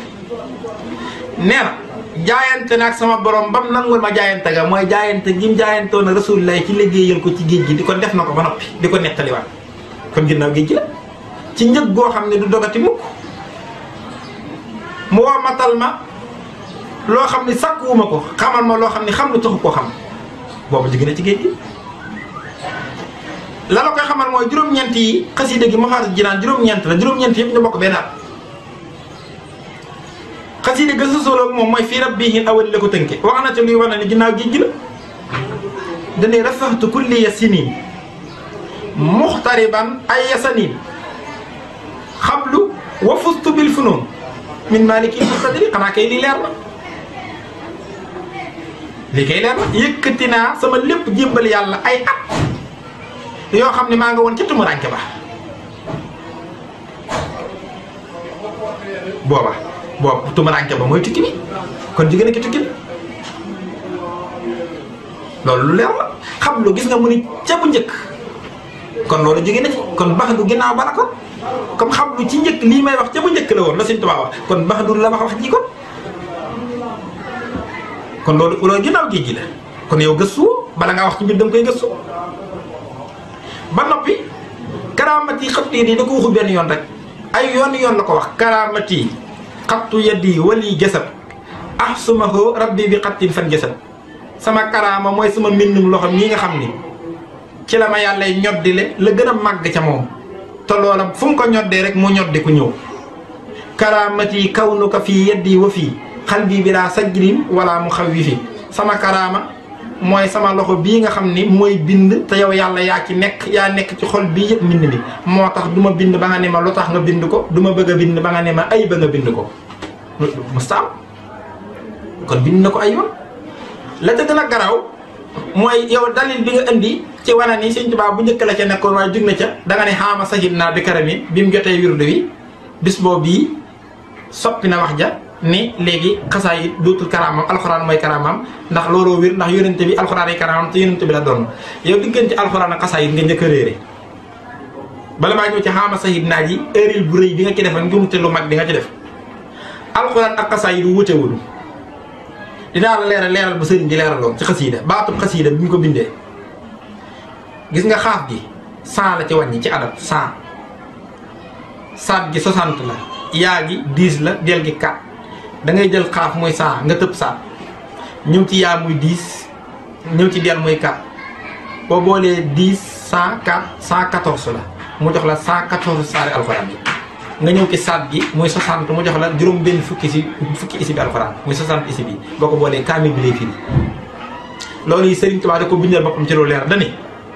nee na jaayante nag sama borom bam nangul ma jaayante ga mooy jaayante gi mu jaayantoo na rasulullah ci liggéeyal ko ci géej gi di ko def na ko ba noppi di ko nettaliwaat kon ginnaaw géej gi la ci njëg goo xam ne du dogati mukk mu woo matal ma loo xam ne sàkkuwuma ko xamal ma loo xam ne xam lu taxu koo xam boobu jóge na ci géej gi la la koy xamal mooy juróom-ñeent yi xasida gi ma faatu jinaan juróom-ñeent la juróom-ñeent yëpp ñu bokk benn at xasida ga sosoloog moom mooy fii rabbihi awali la ko tënke wax na ci luy wane ne ginnaaw géej gi la dane rafaxtu kulliya sinin muxtariban ay yasanin xablu wa fustu bil funun min maliki mustadri xanaa kay lii leer na lii kay leer na yëkkati naa sama lépp jébbal yàlla ay at yoo xam ne maa nga woon ca tumuraanke ba booba boobu tumuraanke ba mooy tukki bi kon jigéen a ki tukki bi loolu lu leer la xam lu gis nga mu ni ca bu njëkk kon loolu jóge na ci kon bax du ginnaaw bala kon comme xam lu ci njëkk lii may wax ca bu njëkk la woon la Sëñ Tuubaa wax kon bax du la wax wax ji kon kon loolu loolu ginnaaw géej gi la kon yow gëstu bala ngaa wax ci mbir danga koy gëstu ba noppi karaamati xattu yeddi da ko waxul benn yoon rek ay yoon yoon la ko wax karaamati xattu yeddi wali jasad ahsumahu rabbi bi xattin fan jasad sama karaama mooy sama mbindum loxo mii nga xam ni ci la ma yàlla ñoddile la gën a màgg ca moom te loola fu mu ko ñoddee rek mu ñoddi ku ñëw karaamati kawnuka fii yeddi wa fii xal bii bi daa sajrin wala mu xaw wi fi sama karaama mooy sama loxo bii nga xam ni mooy bind te yow yàlla yaa ci nekk yaa nekk ci xol bii yëpp mbind mi moo tax du ma bind ba nga ne ma lu tax nga bind ko du ma bëgg a bind ba nga ne ma ay ba nga bind ko mustaam kon bind na ko ay yoon la ca gën a garaaw mooy yow dalil bi nga indi ci wane ni Sëñ Tuubaa bu njëkk la ca nekkoon waaye jug na ca da nga ne xaama sahid naa bi karami bi mu jotee wirdu wi bis boobu bii soppi na wax ja ni léegi xasaa yi dootul karaamam alxuraan mooy karaamam ndax looloo wér ndax yonente bi alxuraan ay karaamam te yonente bi la doon yow diggante alxuraan ak xasaa yi nga njëkk a réere bala maa ñëw ci xaama sahid naa ji erreur bu rëy bi nga ci def ak njumte lu mag bi nga ci def alxuraan ak xasaa yi du wutewul dinaa la leeral leeral bu sëriñ di leeraloon ci xasiida baatub xasiida bi ñu ko bindee gis nga xaaf gi cent la ci wàññi ci adab cent saat gi soixante la yaa gi dix la del gi quatre da ngay jël xaaf muy cent nga tëb saat ñëw ci yaa muy dix ñëw ci del muy quatre boo boolee dix cent quatre cent quatorze la mu jox la cent quatorze saari alxuraan yi nga ñëw ci saat gi muy 60 mu jox la juróom benn fukki si fukki isi bi alxuraan muy 60 isi bi boo ko boolee kaamil bi lay firi loolu yi Sëriñ Tuubaa da ko bindal boppam ci lu leer dani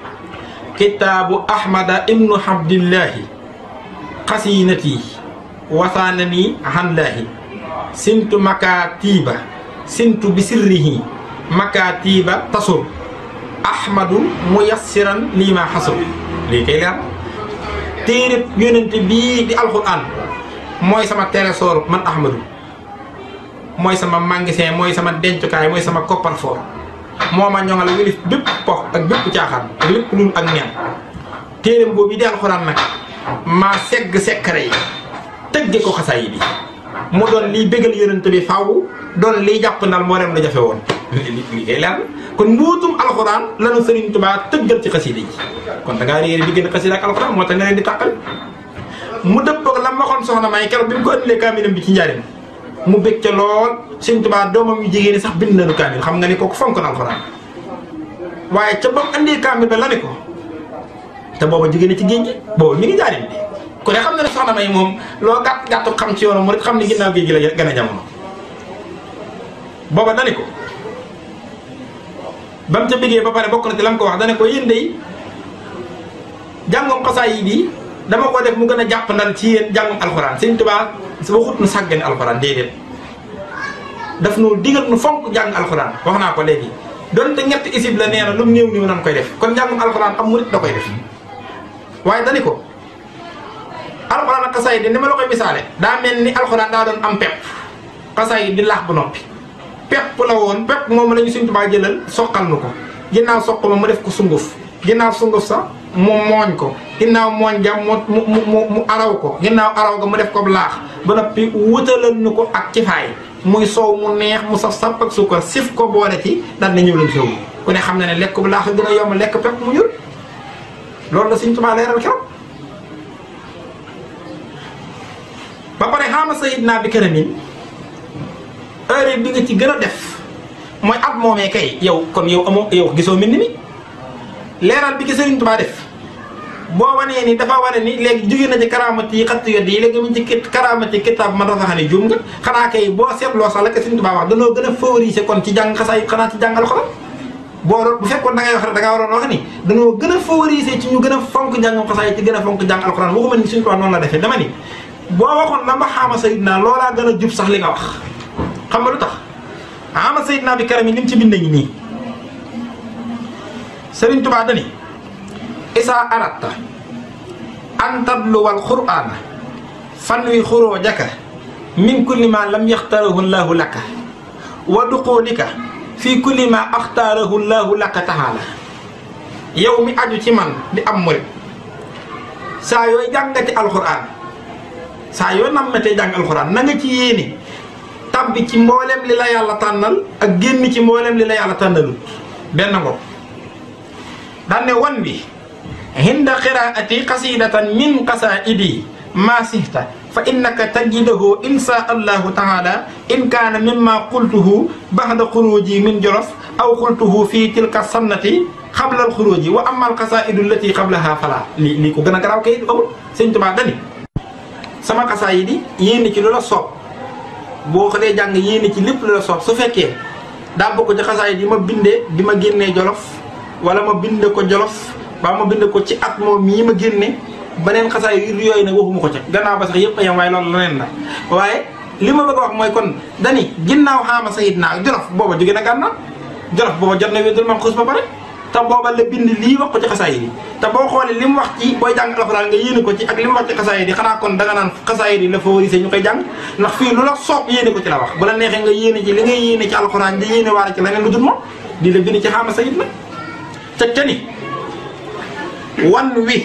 kitaabu ahmada ibnu abdillahi xasinati wasaanani hanlaahi sintu makatiba sintu bi sirrihi makatiba tasur ahmadu muyassiran lii ma xasur lii kay leer téereb yónente bii di alxuraan mooy sama trésor man ahmadu mooy sama magasin mooy sama dencukaay mooy sama coffre-fort moo ma ñoŋal wilif bépp pox ak bépp caaxaan ak lépp lul ak neen téereem boobu di alxuraan nag maa segg sekkare yi tëgge ko xasaay bi mu doon liy bégal yónente bi faaw doon liy jàpp ndal moo dem la jafe woon li kay leer kon mbuutum alxuraan lanu Sëriñ Tuubaa tëggal ci xasida yi kon da ngaa réere diggante xasida ak alxuraan moo tax nga leen di tàqal mu dëppoog la ma waxoon soxna may keroog bi mu ko indilee kaamilam bi ci njariñ mu bég ca lool Sëriñ Tuubaa doomam yu jigéen ñi sax bind nañu kaamil xam nga ni kooku fonk na alxuraan waaye ca ba mu andee kaamil ba la ne ko te booba jigéen ci géej gi booba mi ngi njariñ bi ku ne xam na ne soxna may moom loo gàtt gàttu xam ci yoonu mu rek xam ne ginnaaw géej gi la gën a jamono booba dani ko ba mu ca bëggee ba pare bokk na ci la mu ko wax dana ko yéen day jàngum xasaay yi bi dama ko def mu gën a jàpp ndal ci yéen jàngum alxuraan Sëriñ Tuubaa su waxut nu sàggane alxuraan déedéet daf nu digal nu fonk jàng alxuraan wax naa ko léegi donte ñetti isib la nee na lu mu néew néew nan koy def kon jàngum alxuraan am murit da koy def waaye dani ko alxuraan ak xasaay di ni ma la koy misaale daa mel ni alxuraan daa doon am pepp xasaay yi di laax bu noppi pepp la woon pepp moom la ñu Sëriñ Tuubaa jëlal soqal nu ko ginnaaw soq ma mu def ko sunguf ginnaaw sunguf sax mu mooñ ko ginnaaw mooñ ja mu mu mu mu araw ko ginnaaw araw ga mu def ko laax ba noppi wutalal nu ko ak ci faay muy soow mu neex mu saf sàpp ak suukar sif ko boole ci daal na ñëw leen soow ku ne xam na ne lekk bu laax a gën a yomb lekk pepp mu ñur loolu la Sëriñ Tuubaa leeral keroog ba pare xaama sayid naa bi këramin heure bi nga ci gën a def mooy at moomee kay yow kon yow amoo yow gisoo mbind mi leeral bi ki Sëriñ Tuubaa def boo wanee ni dafa wane ni léegi jóge na ci karaamati yi xattu yoddi yi léegi mu ci kit karaamati kitaab man dafa xam ne juum nga xanaa kay boo seetloo sax la ko Sëriñ Tuubaa wax danoo gën a favoriser kon ci jàng xasaay xanaa ci jàngal xolal boo doon bu fekkoon da ngay wax rek da ngaa waroon wax ni danoo gën a favoriser ci ñu gën a fonk jàngam xasaay ci gën a fonk jàng alxuraan waxuma ni Sëriñ Tuubaa noonu la defee dama ni boo waxoon la ma xaama sayid naa loolaa gën a jub sax li nga wax xam nga lu tax ama sayid naa bi karam yi li mu ci bind ngi nii Sëriñ Tuubaa dani isaa aratta an tabluwal qur'aana fan wi xuroo jaka min kulli ma lam yaxtarahu llaahu laka wa duqulika fi kulli ma axtaarahu llaahu laka taxaala yow mi aju ci man di am murit saa yooy jàngati alxuraan saa yoo nammatee jàng alxuraan na nga ci yéene tabbi ci mboolem li la yàlla tànnal ak génn ci mboolem li la yàlla tànnalul benn ngo daan ne wan bi hinda qiraati qasidatan min qasaidi ma sihta fa innaka tajidahu insha allahu taala in kaana mimma qultuhu baxda xuruji min jolof aw qultuhu fi tilka sannati xabla alxuruji wa amma alqasaidu allati qablaha fala lii lii ko gën a garaaw kay amul sëñ Tuubaa dani sama xasaayid yi yéene ci lu la soob boo ko dee jàng yéene ci lépp lu la soob su fekkee daa bokk ci xasaayid yi ma bindee bi ma génnee jolof wala ma binde ko jolof ba ma bind ko ci at moom mii ma génne beneen xasaayid yooyu nag waxuma ko ca gannaaw ba sax yëpp a yem waaye loolu leneen la waaye li ma bëgg a wax mooy kon dani ginnaaw xaama sayid naa jolof booba jóge na gànnaar jolof booba jot na wédul man xus ba pare te booba la bind lii wax ko ci xasaayid yi te boo xoolee li mu wax ci booy jàng alxuraan nga yéene ko ci ak li mu wax ci xasaayid yi xanaa kon danga naan xasaayid yi la favorisé ñu koy jàng ndax fii lu la soob yéene ko ci la wax bu la neexee nga yéene ci li ngay yéene ci alxuraan di yéene waare ci leneen lu dul moom di la bind ci xaama sayid la te tani wan wi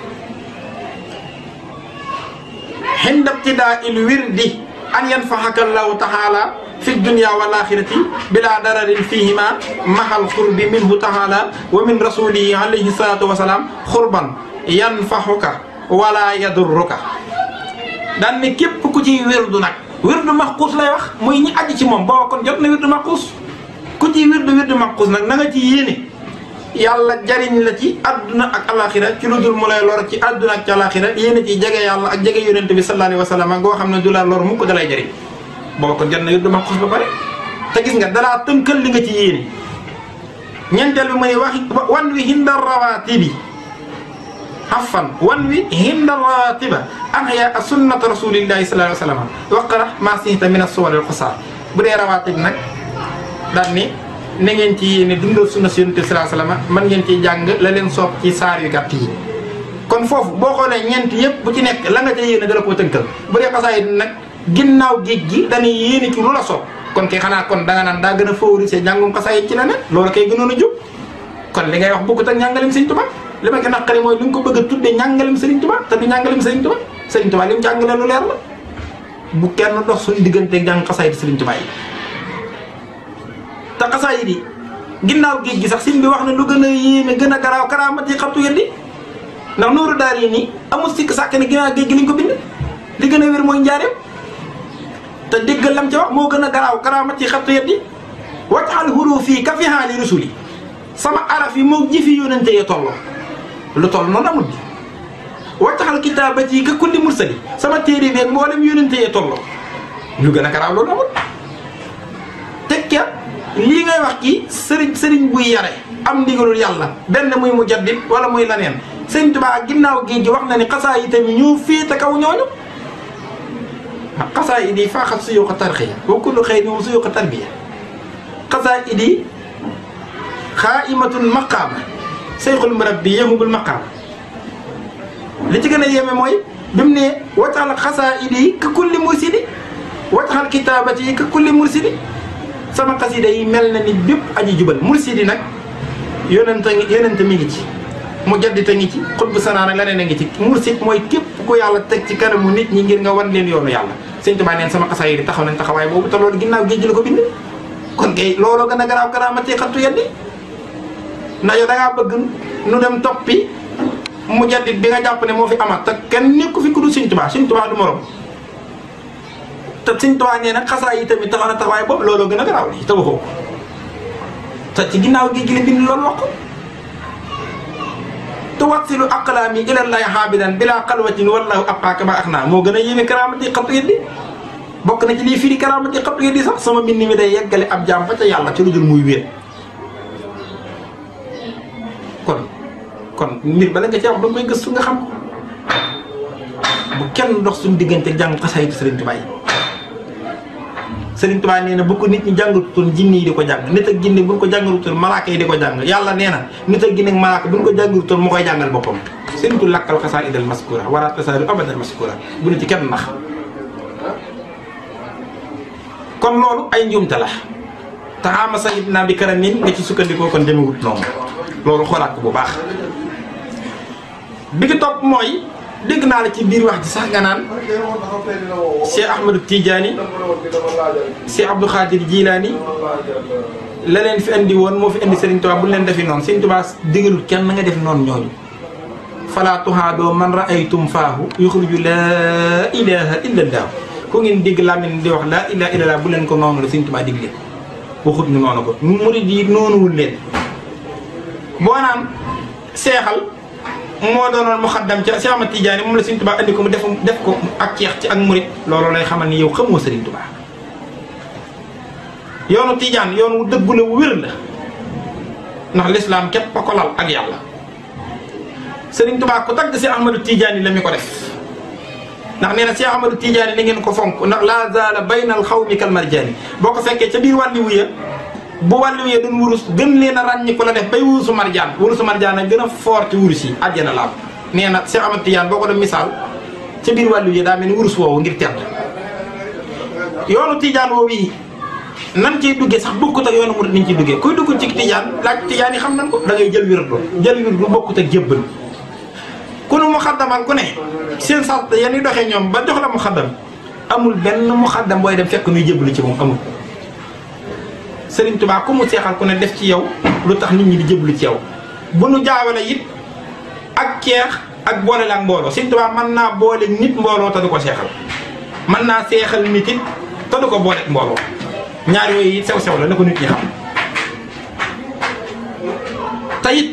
xinda ibtidaa il wirdi an yanfaxaka allahu taala fi dunya wal axirati bila dararin fihima mahal xurbi minhu taala wa min rasulihi alayhi salatu wasalaam xurban yanfaxuka wala yadurruka daan ne képp ku ciy wirdu nag wirdu maxquus lay wax muy ñi aji ci moom booba kon jot na wirdu maxquus ku ciy wirdu wirdu maxquus nag na nga ci yéene yàlla jariñ la ci àdduna ak alaxira ci lu dul mu lay lor ci àdduna ak ci alaxira yéene ci jege yàlla ak jege yonente bi sallallahu alayhi wa sallam goo xam ne du la lor mukk dalay jariñ booba kon jot na wirdu maxquus ba pare te gis nga dalaa tënkal li nga ci yéene ñeenteel bi mooy wax wan wi hinda rawatibi xafan wan wi hinda rawatiba ahya sunnata rasulillahi sallallahu alayhi wa sallam waqara ma sihta min as-suwar al-qusar bu dee rawatib nag daan ni na ngeen ci yéene dundal sunna si yonent sallallahu alayhi wasallam man ngeen ciy jàng la leen soob ci saar yu gàtt yi kon foofu boo xoolee ñeent yëpp bu ci nekk la nga ca yéene dala koo tënkal bu dee xasaayid nag ginnaaw géej gi dañuy yéene ci lu la soob kon kay xanaa kon danga naan daa gën a favoriser njàngum xasaayid ci la ne loolu kay gënoon a jóg kon li ngay wax bokkut ak njàngalem Sëriñ Tuubaa li ma gën a naqari mooy li nga ko bëgg a tuddee njàngalem Sëriñ Tuubaa te du njàngalem Sëriñ Tuubaa Sëriñ Tuubaa li mu jàngale lu leer la bu kenn dox suñu digganteeg jàng xasaayid Sëriñ Tuubaa yi te xasaayid yi ginnaaw géej gi sax sin bi wax na lu gën a yéeme gën a garaaw karaamati xabtu yeddi ndax nooru daar yi nii amul sikk sàkk ne ginnaaw géej gi lañ ko bind li gën a wér mooy njaareem te déggal lam ca wax moo gën a garaaw karaamati xabtu yeddi waccaxal huruf fii ka fi haali rusuli sama araf yi moo ji fi yónente yee tolloo lu toll noonu amul bi waccaxal kitaabati yi ka kulli mursali sama téere beeg mboolem yónente yee tolloo lu gën a garaaw loolu amul tekkeet lii ngay wax kii sëriñ sëriñ buy yare am ndigalul yàlla benn muy mu jaddit wala muy laneen sëriñ Tuubaa ginnaaw géej gi wax na ni xasaa yi tamit ñoo féete kaw ñooñu xasaa yi di faaxat suyuqa tarxiya wa kullu xëy ni suyuqa tarbiya xasaa yi di xaaimatul maqaama seyxul murabbi yahubul maqaama li ci gën a yéeme mooy bi mu ne waccaxal xasaa yi di ka kulli mursidi waccaxal kitaabati yi ka kulli mursidi sama xasida yi mel na ni bépp aji jubal mursidi nag yonente yonente mi ngi ci mu jaddite ngi ci xutbu sanaan ak leneen a ngi ci mursid mooy képp ku yàlla teg ci kanamu nit ñi ngir nga wan leen yoonu yàlla sëñ Tuubaa neen sama xasaay yi taxaw nañ taxawaay boobu te loolu ginnaaw géej la ko bind kon kay looloo gën a garaaw karaamati xattu yeddi ndax yow da ngaa bëgg nu dem toppi mu jaddit bi nga jàpp ne moo fi amat te kenn nekku fi ku dul sëñ Tuubaa sëñ Tuubaa du morom te Sëriñ Tuubaa nee nag xasaa yi tamit taxaw na taxawaay boobu looloo gën a garaaw lii te waxoo ko te ci ginnaaw gi gi la bind loolu wax ko tuwassilu aqlaami ilallahi xaabidan bila xalwatin wallahu abqaaka ma axnaa moo gën a yéeme karaamati xattu yeddi bokk na ci lii firi karaamati xattu yeddi sax sama mbind mi day yeggale ab jaam fa ca yàlla ci lu dul muy wéet kon kon mbir bala nga ci wax da koy gëstu nga xam ko bu kenn dox suñu diggante jàng xasaayitu Sëriñ Tuubaa yi Sëriñ Tuubaa nee na bu ko nit ñi jàngalutoon jinne yi di ko jàng nit ak jinne bu ñu ko jàngalutoon malaaka yi di ko jàng yàlla nee na nit ak jinne ak malaaka bu ñu ko jàngalutoon mu koy jàngal boppam sëriñtu lakkal xasaayidal maskura wala tasaaru abadal maskura bu ne ci kenn nax kon loolu ay njuumte la taxaama sayid naa bi karamin nga ci sukkandikoo kon demewut noonu loolu xoolaat ko bu baax bi ki topp mooy dégg naa la ci biir wax ji sax nga naan Cheikh Ahmadou Tidiane Cheikh Abdou Khadir Jilaani la leen fi andi woon moo fi indi Serigne Touba bu leen defi noonu Serigne Touba digalul kenn nga def noonu ñooñu fala tuhaadoo man raaytum faahu yuxriju laa ilaha illa allah ku ngeen dégg làmmiñ di wax laa ilaha illa allah bu leen ko noonu la Sëñ Tuubaa digle waxut ñu noonu ko murid yi noonuwul leen boo naan seexal moo doonoon muxaddam ca Cheikh Ahmad Tidiane moom la Sëñ Tuubaa andi ko mu def def ko ak ceex ci ak murid loolu lay xamal ni yow xamoo Sëriñ Tuubaa yoonu Tidiane yoon wu dëggu la wu wér la ndax lislaam képp a ko lal ak yàlla Sëriñ Tuubaa ku tagg Cheikh Ahmadou Tidiane la mi ko def ndax nee na Cheikh Ahmadou Tidiane li ngeen ko fonk ndax laa zaala bayna al xawmi kal marjaani boo ko fekkee ca biir wàlli wuya bu wàllu wee doon wurus gën leen a ràññi ko la def bay wurusu marjaan wurusu marjaan nag gën a foor ci wurus yi àjjana laaw nee na Cheikh Ahmad Tidiane boo ko def misaal ca biir wàllu yi daa mel ni wurus woowu ngir tedd yoonu Tidiane woowu yi nan ciy duggee sax bokkut ak yoonu murid ni ñu ciy duggee kuy dugg ci Tidiane laaj Tidiane yi xam nañ ko da ngay jël wirdu jël wirdu bokkut ak jébbal ku nu mu xaddamal ku ne seen sart yéen doxee ñoom ba jox la mu xaddam amul benn mu xaddam booy dem fekk nuy jébbalu ci moom amul Sëriñ Tuubaa ku mu seexal ku ne def ci yow lu tax nit ñi di jébbalu ci yow bu nu jaawale it ak ceex ak boole la ak mbooloo Sëriñ Tuubaa mën naa boole nit mbooloo te du ko seexal mën naa seexal nit it te du ko boole ak mbooloo ñaar yooyu it sew sew la na ko nit ñi xam te it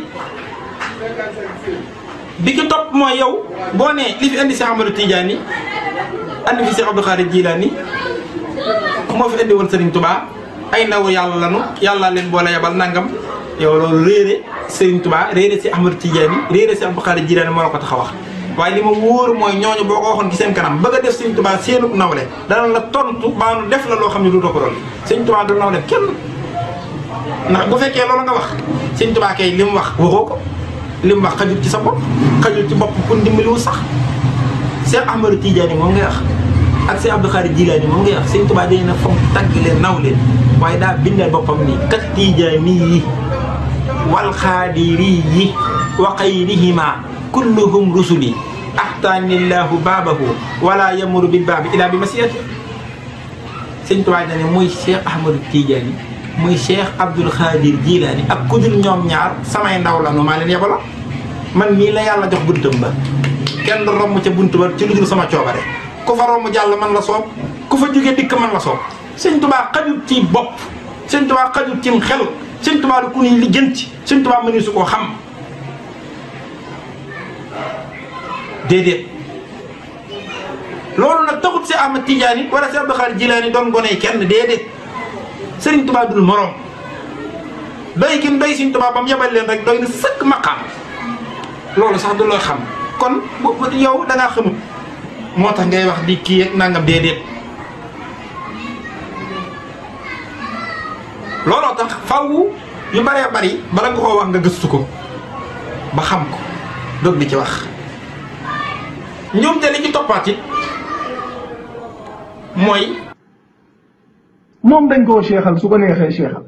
bi ki topp mooy yow boo nee li fi indi Cheikh Amadou Tidiane yi andi fi Cheikh Abdou Khadir Jilani moo fi indi woon Sëriñ Tuubaa ay ndaw yàlla lanu yàlla leen boole yabal nangam yow loolu réere Serigne Touba réere si Ahmadou Tidiane réere si Abdou Khadir Jilaani moo la ko tax a wax waaye li ma wóor mooy ñooñu boo ko waxoon ci seen kanam bëgg a def Serigne Touba seenub nawle dana la tontu baanu def la loo xam ne du ko doon Serigne Touba du nawle kenn ndax bu fekkee loolu nga wax Serigne Touba kay li mu wax waxoo ko li mu wax xajul ci sa bopp xajul ci bopp pour dimbaliwu sax Cheikh Ahmadou Tidiane moom ngay wax ak Cheikh Abdou Khadir Jilaani moom ngay wax Serigne Touba dañu ne fonk tagg leen naw leen waaye daa bindal boppam nii kat tijaani yi wal xaadiri yi wa xayrihima kulluhum rusuli axtaanillahu baabahu wala yamuru bil baabi ila bi masiyati sëñ Tuubaa ne muy Cheikh Ahmadou Tidiane muy Cheikh Abdoul Khadir Jilaani ak kudul ñoom ñaar samay ndaw la nu maa leen yebala man mii la yàlla jox buntam ba kenn du romb ca bunt ba ci lu dul sama coobare ku fa romb jàll man la soob ku fa jóge dikk man la soob sëñ tubaa xajut ci bopp sëñ tubaa xajut cim xel sëñ tubaa du ku ñuy lijjanti sëñ tubaa mëni su koo xam déedéet loolu nag taxut si Ahmad Tidiane wala si Abdou Khadir Jilaani doon goney kenn déedéet sëriñ tubaa dul morom doy kim doy sëñ tubaa ba mu yebal leen rek doy na sëkk maqaam loolu sax du loo xam kon bu yow da ngaa xamut moo tax ngay wax di kii ak nangam déedéet looloo tax faw yu bëree bëri bala nga koo wax nga gëstu ko ba xam ko doog di ci wax ñoom te li ci toppaat it mooy moom dañ koo seexal su ko neexee seexal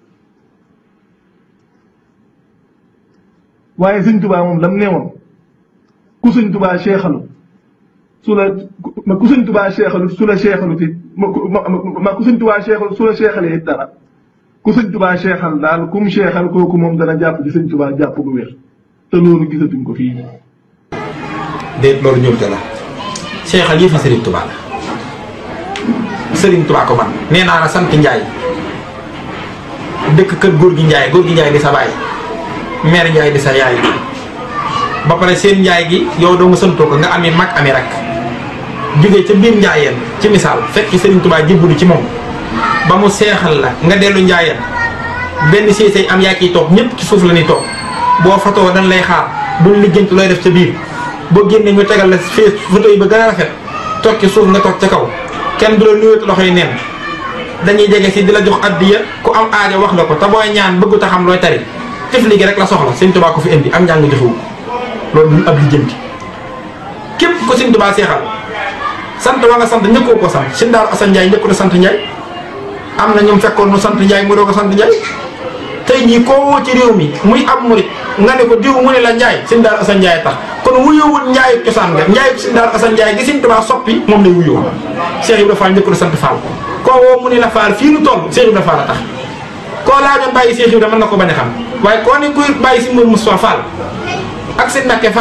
waaye sëñ tubaa moom lam neewoon ku sëñ tubaa seexalu su la ma ku sëñ tubaa seexalu su la seexalu ti ma ma ku sëñ tubaa seexalu su la seexalee it dara ku sëñ tubaa seexal daal ku mu seexal kooku moom dana jàpp ci sëñ tubaa jàpp gu wér te loolu gisatuñ ko fii. déet loolu ñëw te la seexal yëfi Serigne Touba la Serigne Touba ko man nee naa la sant Ndiaye dëkk kër góor gi Ndiaye góor gi Ndiaye di sa baay mère Ndiaye di sa yaay ba pare seen Ndiaye gi yow doo nga santoo ko nga ami mag ami rak jógee ca biir Ndiayeen ci misaal fekk Serigne Touba jébbalu ci moom ba mu seexal la nga dellu Ndiayeen benn séesey am yaa ciy toog ñëpp ci suuf la ñuy toog boo fatoo dañ lay xaar duñ lijjanti looy def ca biir boo génnee ñu tegal la fee photo yi ba gën a rafet toog ci suuf nga toog ca kaw kenn du la nuyootu loxo yi neen dañuy jege si di la jox addiya ku am aajo wax la ko te booy ñaan bëggu ta xam looy tari tifli gi rek la soxla Sëñ Tuubaa ko fi indi am njàng joxewu loolu du ab lijjanti képp ko Sëñ Tuubaa seexal sant wa nga sant ñëkkoo ko sant Sëñ Daaru Asan Njaay ñëkku na sant Njaay am na ñoom fekkoon nu sant Njaay mu doo ko sant Njaay tey jii koo woo ci réew mi muy ab murit nga ne ko diw mu ne la Njaay Sëñ Daaru Asan Njaay tax kon wuyuwul njaayu cosaan nga njaayu Sëñ Daaru Asan Njaay gi Sëñ Tuubaa soppi moom lay wuyoo Cheikh Ibrahima Fall njëkk na sant Fall koo woo mu ne la Fall fii nu toll Cheikh Ibrahima Fall a tax koo laajoon bàyyi Cheikh Ibrahima mën na ko bañ a xam waaye koo ne kuy bàyyi si Mourou Moustapha Fall ak seen Mbàkke Fall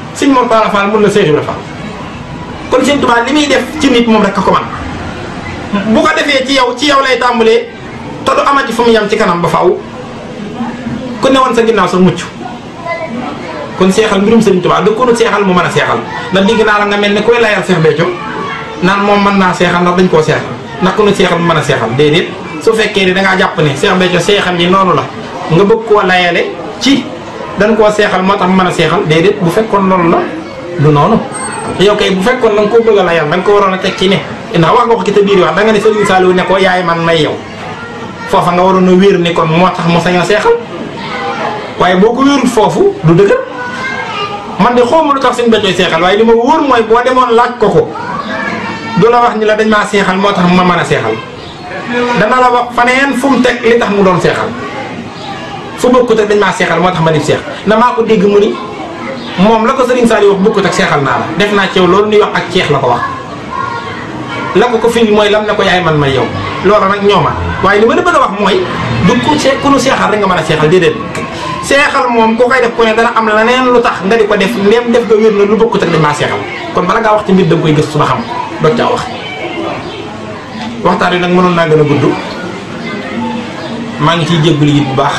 sëñ Mor Talla Fall mun la Seex Ibra Fall kon sëñ Tuubaa li muy def ci nit moom rek a ko man bu ko defee ci yow ci yow lay tàmbalee te du amati fu mu yam ci kanam ba faaw ku ne woon sa ginnaaw sa mucc kon seexal mbirum sëriñ Tuubaa da ko nu seexal mu mën a seexal ndax digg naa la nga mel ne koy layal Seex Béthio naan moom mën naa seexal ndax dañ koo seexal ndax ku nu seexal mu mën a seexal déedéet su fekkee ni dangaa jàpp ne Seex Béthio seexal ni noonu la nga bëgg koo layale ci dañ koo seexal moo tax mu mën a seexal déedéet bu fekkoon loolu la du noonu yow kay bu fekkoon da nga koo bëgg a layal da nga ko waroon a teg ci ne ndax wax nga ko ki te biir wax da nga ne Sëriñ Saliou ne ko yaay man may yow foofa nga waroon a wéer ni kon moo tax mu sañ a seexal waaye boo ko wéerul foofu du dëgg man de xawma lu tax Sëriñ Béthio seexal waaye li ma wóor mooy boo demoon laaj ko ko du la wax ni la dañ maa seexal moo tax ma mën a seexal dana la wax faneen fu mu teg li tax mu doon seexal fu bokkut ak dañ maa seexal moo tax ma di seex na maa ko dégg mu ni moom la ko Sëriñ Saliou wax bokkut ak seexal naa la def naa ci yow loolu ñuy wax ak ceex la ko wax la ko ko firi mooy lam ne ko yaay man may yow loola nag ñooma waaye li ma la bëgg a wax mooy du ku see ku nu seexal rek nga mën a seexal déedéet seexal moom ku koy def ku ne dana am leneen lu tax nga di ko def ndem def nga wér na lu bokkut ak dañ maa seexal kon bala ngaa wax ci mbir da nga koy gëstu ba xam doog caa wax waxtaan wi nag mënoon naa gën a gudd maa ngi ciy jégalu it bu baax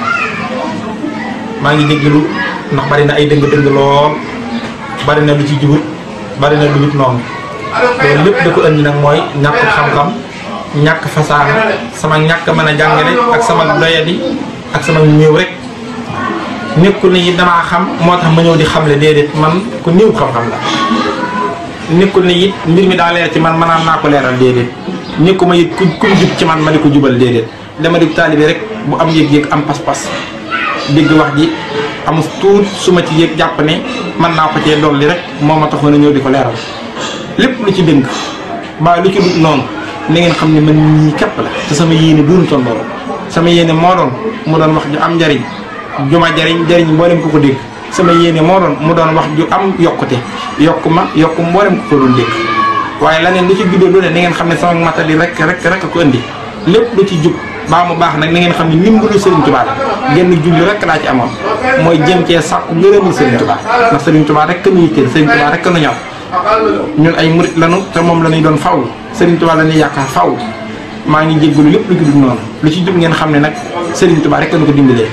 maa ngi jégalu ndax bari na ay dëng-dëng lool bari na lu ci jubut bari na lu wut noonu loolu lépp da ko indi nag mooy ñàkk xam-xam ñàkk fasaaxa sama ñàkk mën a jàngale ak sama doyadi ak sama néew rek nekkul ne it damaa xam moo tax ma ñëw di xamle déedéet man ku néew xam-xam la nekkul ne it mbir mi daa leer ci man manaan naa ko leeral déedéet nekku ma it ku ku jub ci man ma di ko jubal déedéet dama di taalibe rek bu am yëg-yëg am pas-pas dégg wax ji amul tuut su ma ci yëg jàpp ne mën naa ko cee dolli rek moo ma taxoon a ñëw di ko leeral lépp lu ci dënk mbaa lu ci dut noonu na ngeen xam ne man ñii képp la te sama yéene duunu toon loolu sama yéene moo doon mu doon wax ju am njariñ ju ma jariñ jariñ mboolem ko ko dégg sama yéene moo doon mu doon wax ju am yokkute yokku ma yokku mboolem ko ko doon dégg waaye laneen lu ci juddoo lu ne na ngeen xam ne sama matali rek rek rek a ko indi lépp lu ci jub baa mu baax nag na ngeen xam ne ndimbalu Serigne Touba la genn julli rek laa ci amoon mooy jëm cee sàkku ngërëmul Serigne Touba ndax Serigne Touba rek nu yitteel Serigne Touba rek nu ñor ñun ay murit lanu te moom la ñuy doon faw Serigne Touba la ñuy yaakaar faw maa ngi jéggalu lépp lu ci dul noonu lu ci jub ngeen xam ne nag Serigne Touba rek nu ko dimbalee.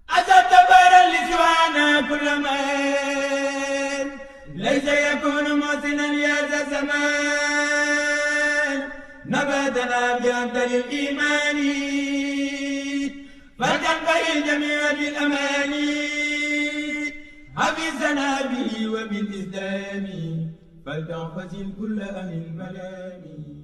ليس يكون محسنا يا ذا زمان نباتنا بأفضل الإيمان فلتنبغي الجميع بالأمان حفظنا به وبالإسلام فلتنفذ كل أهل الملام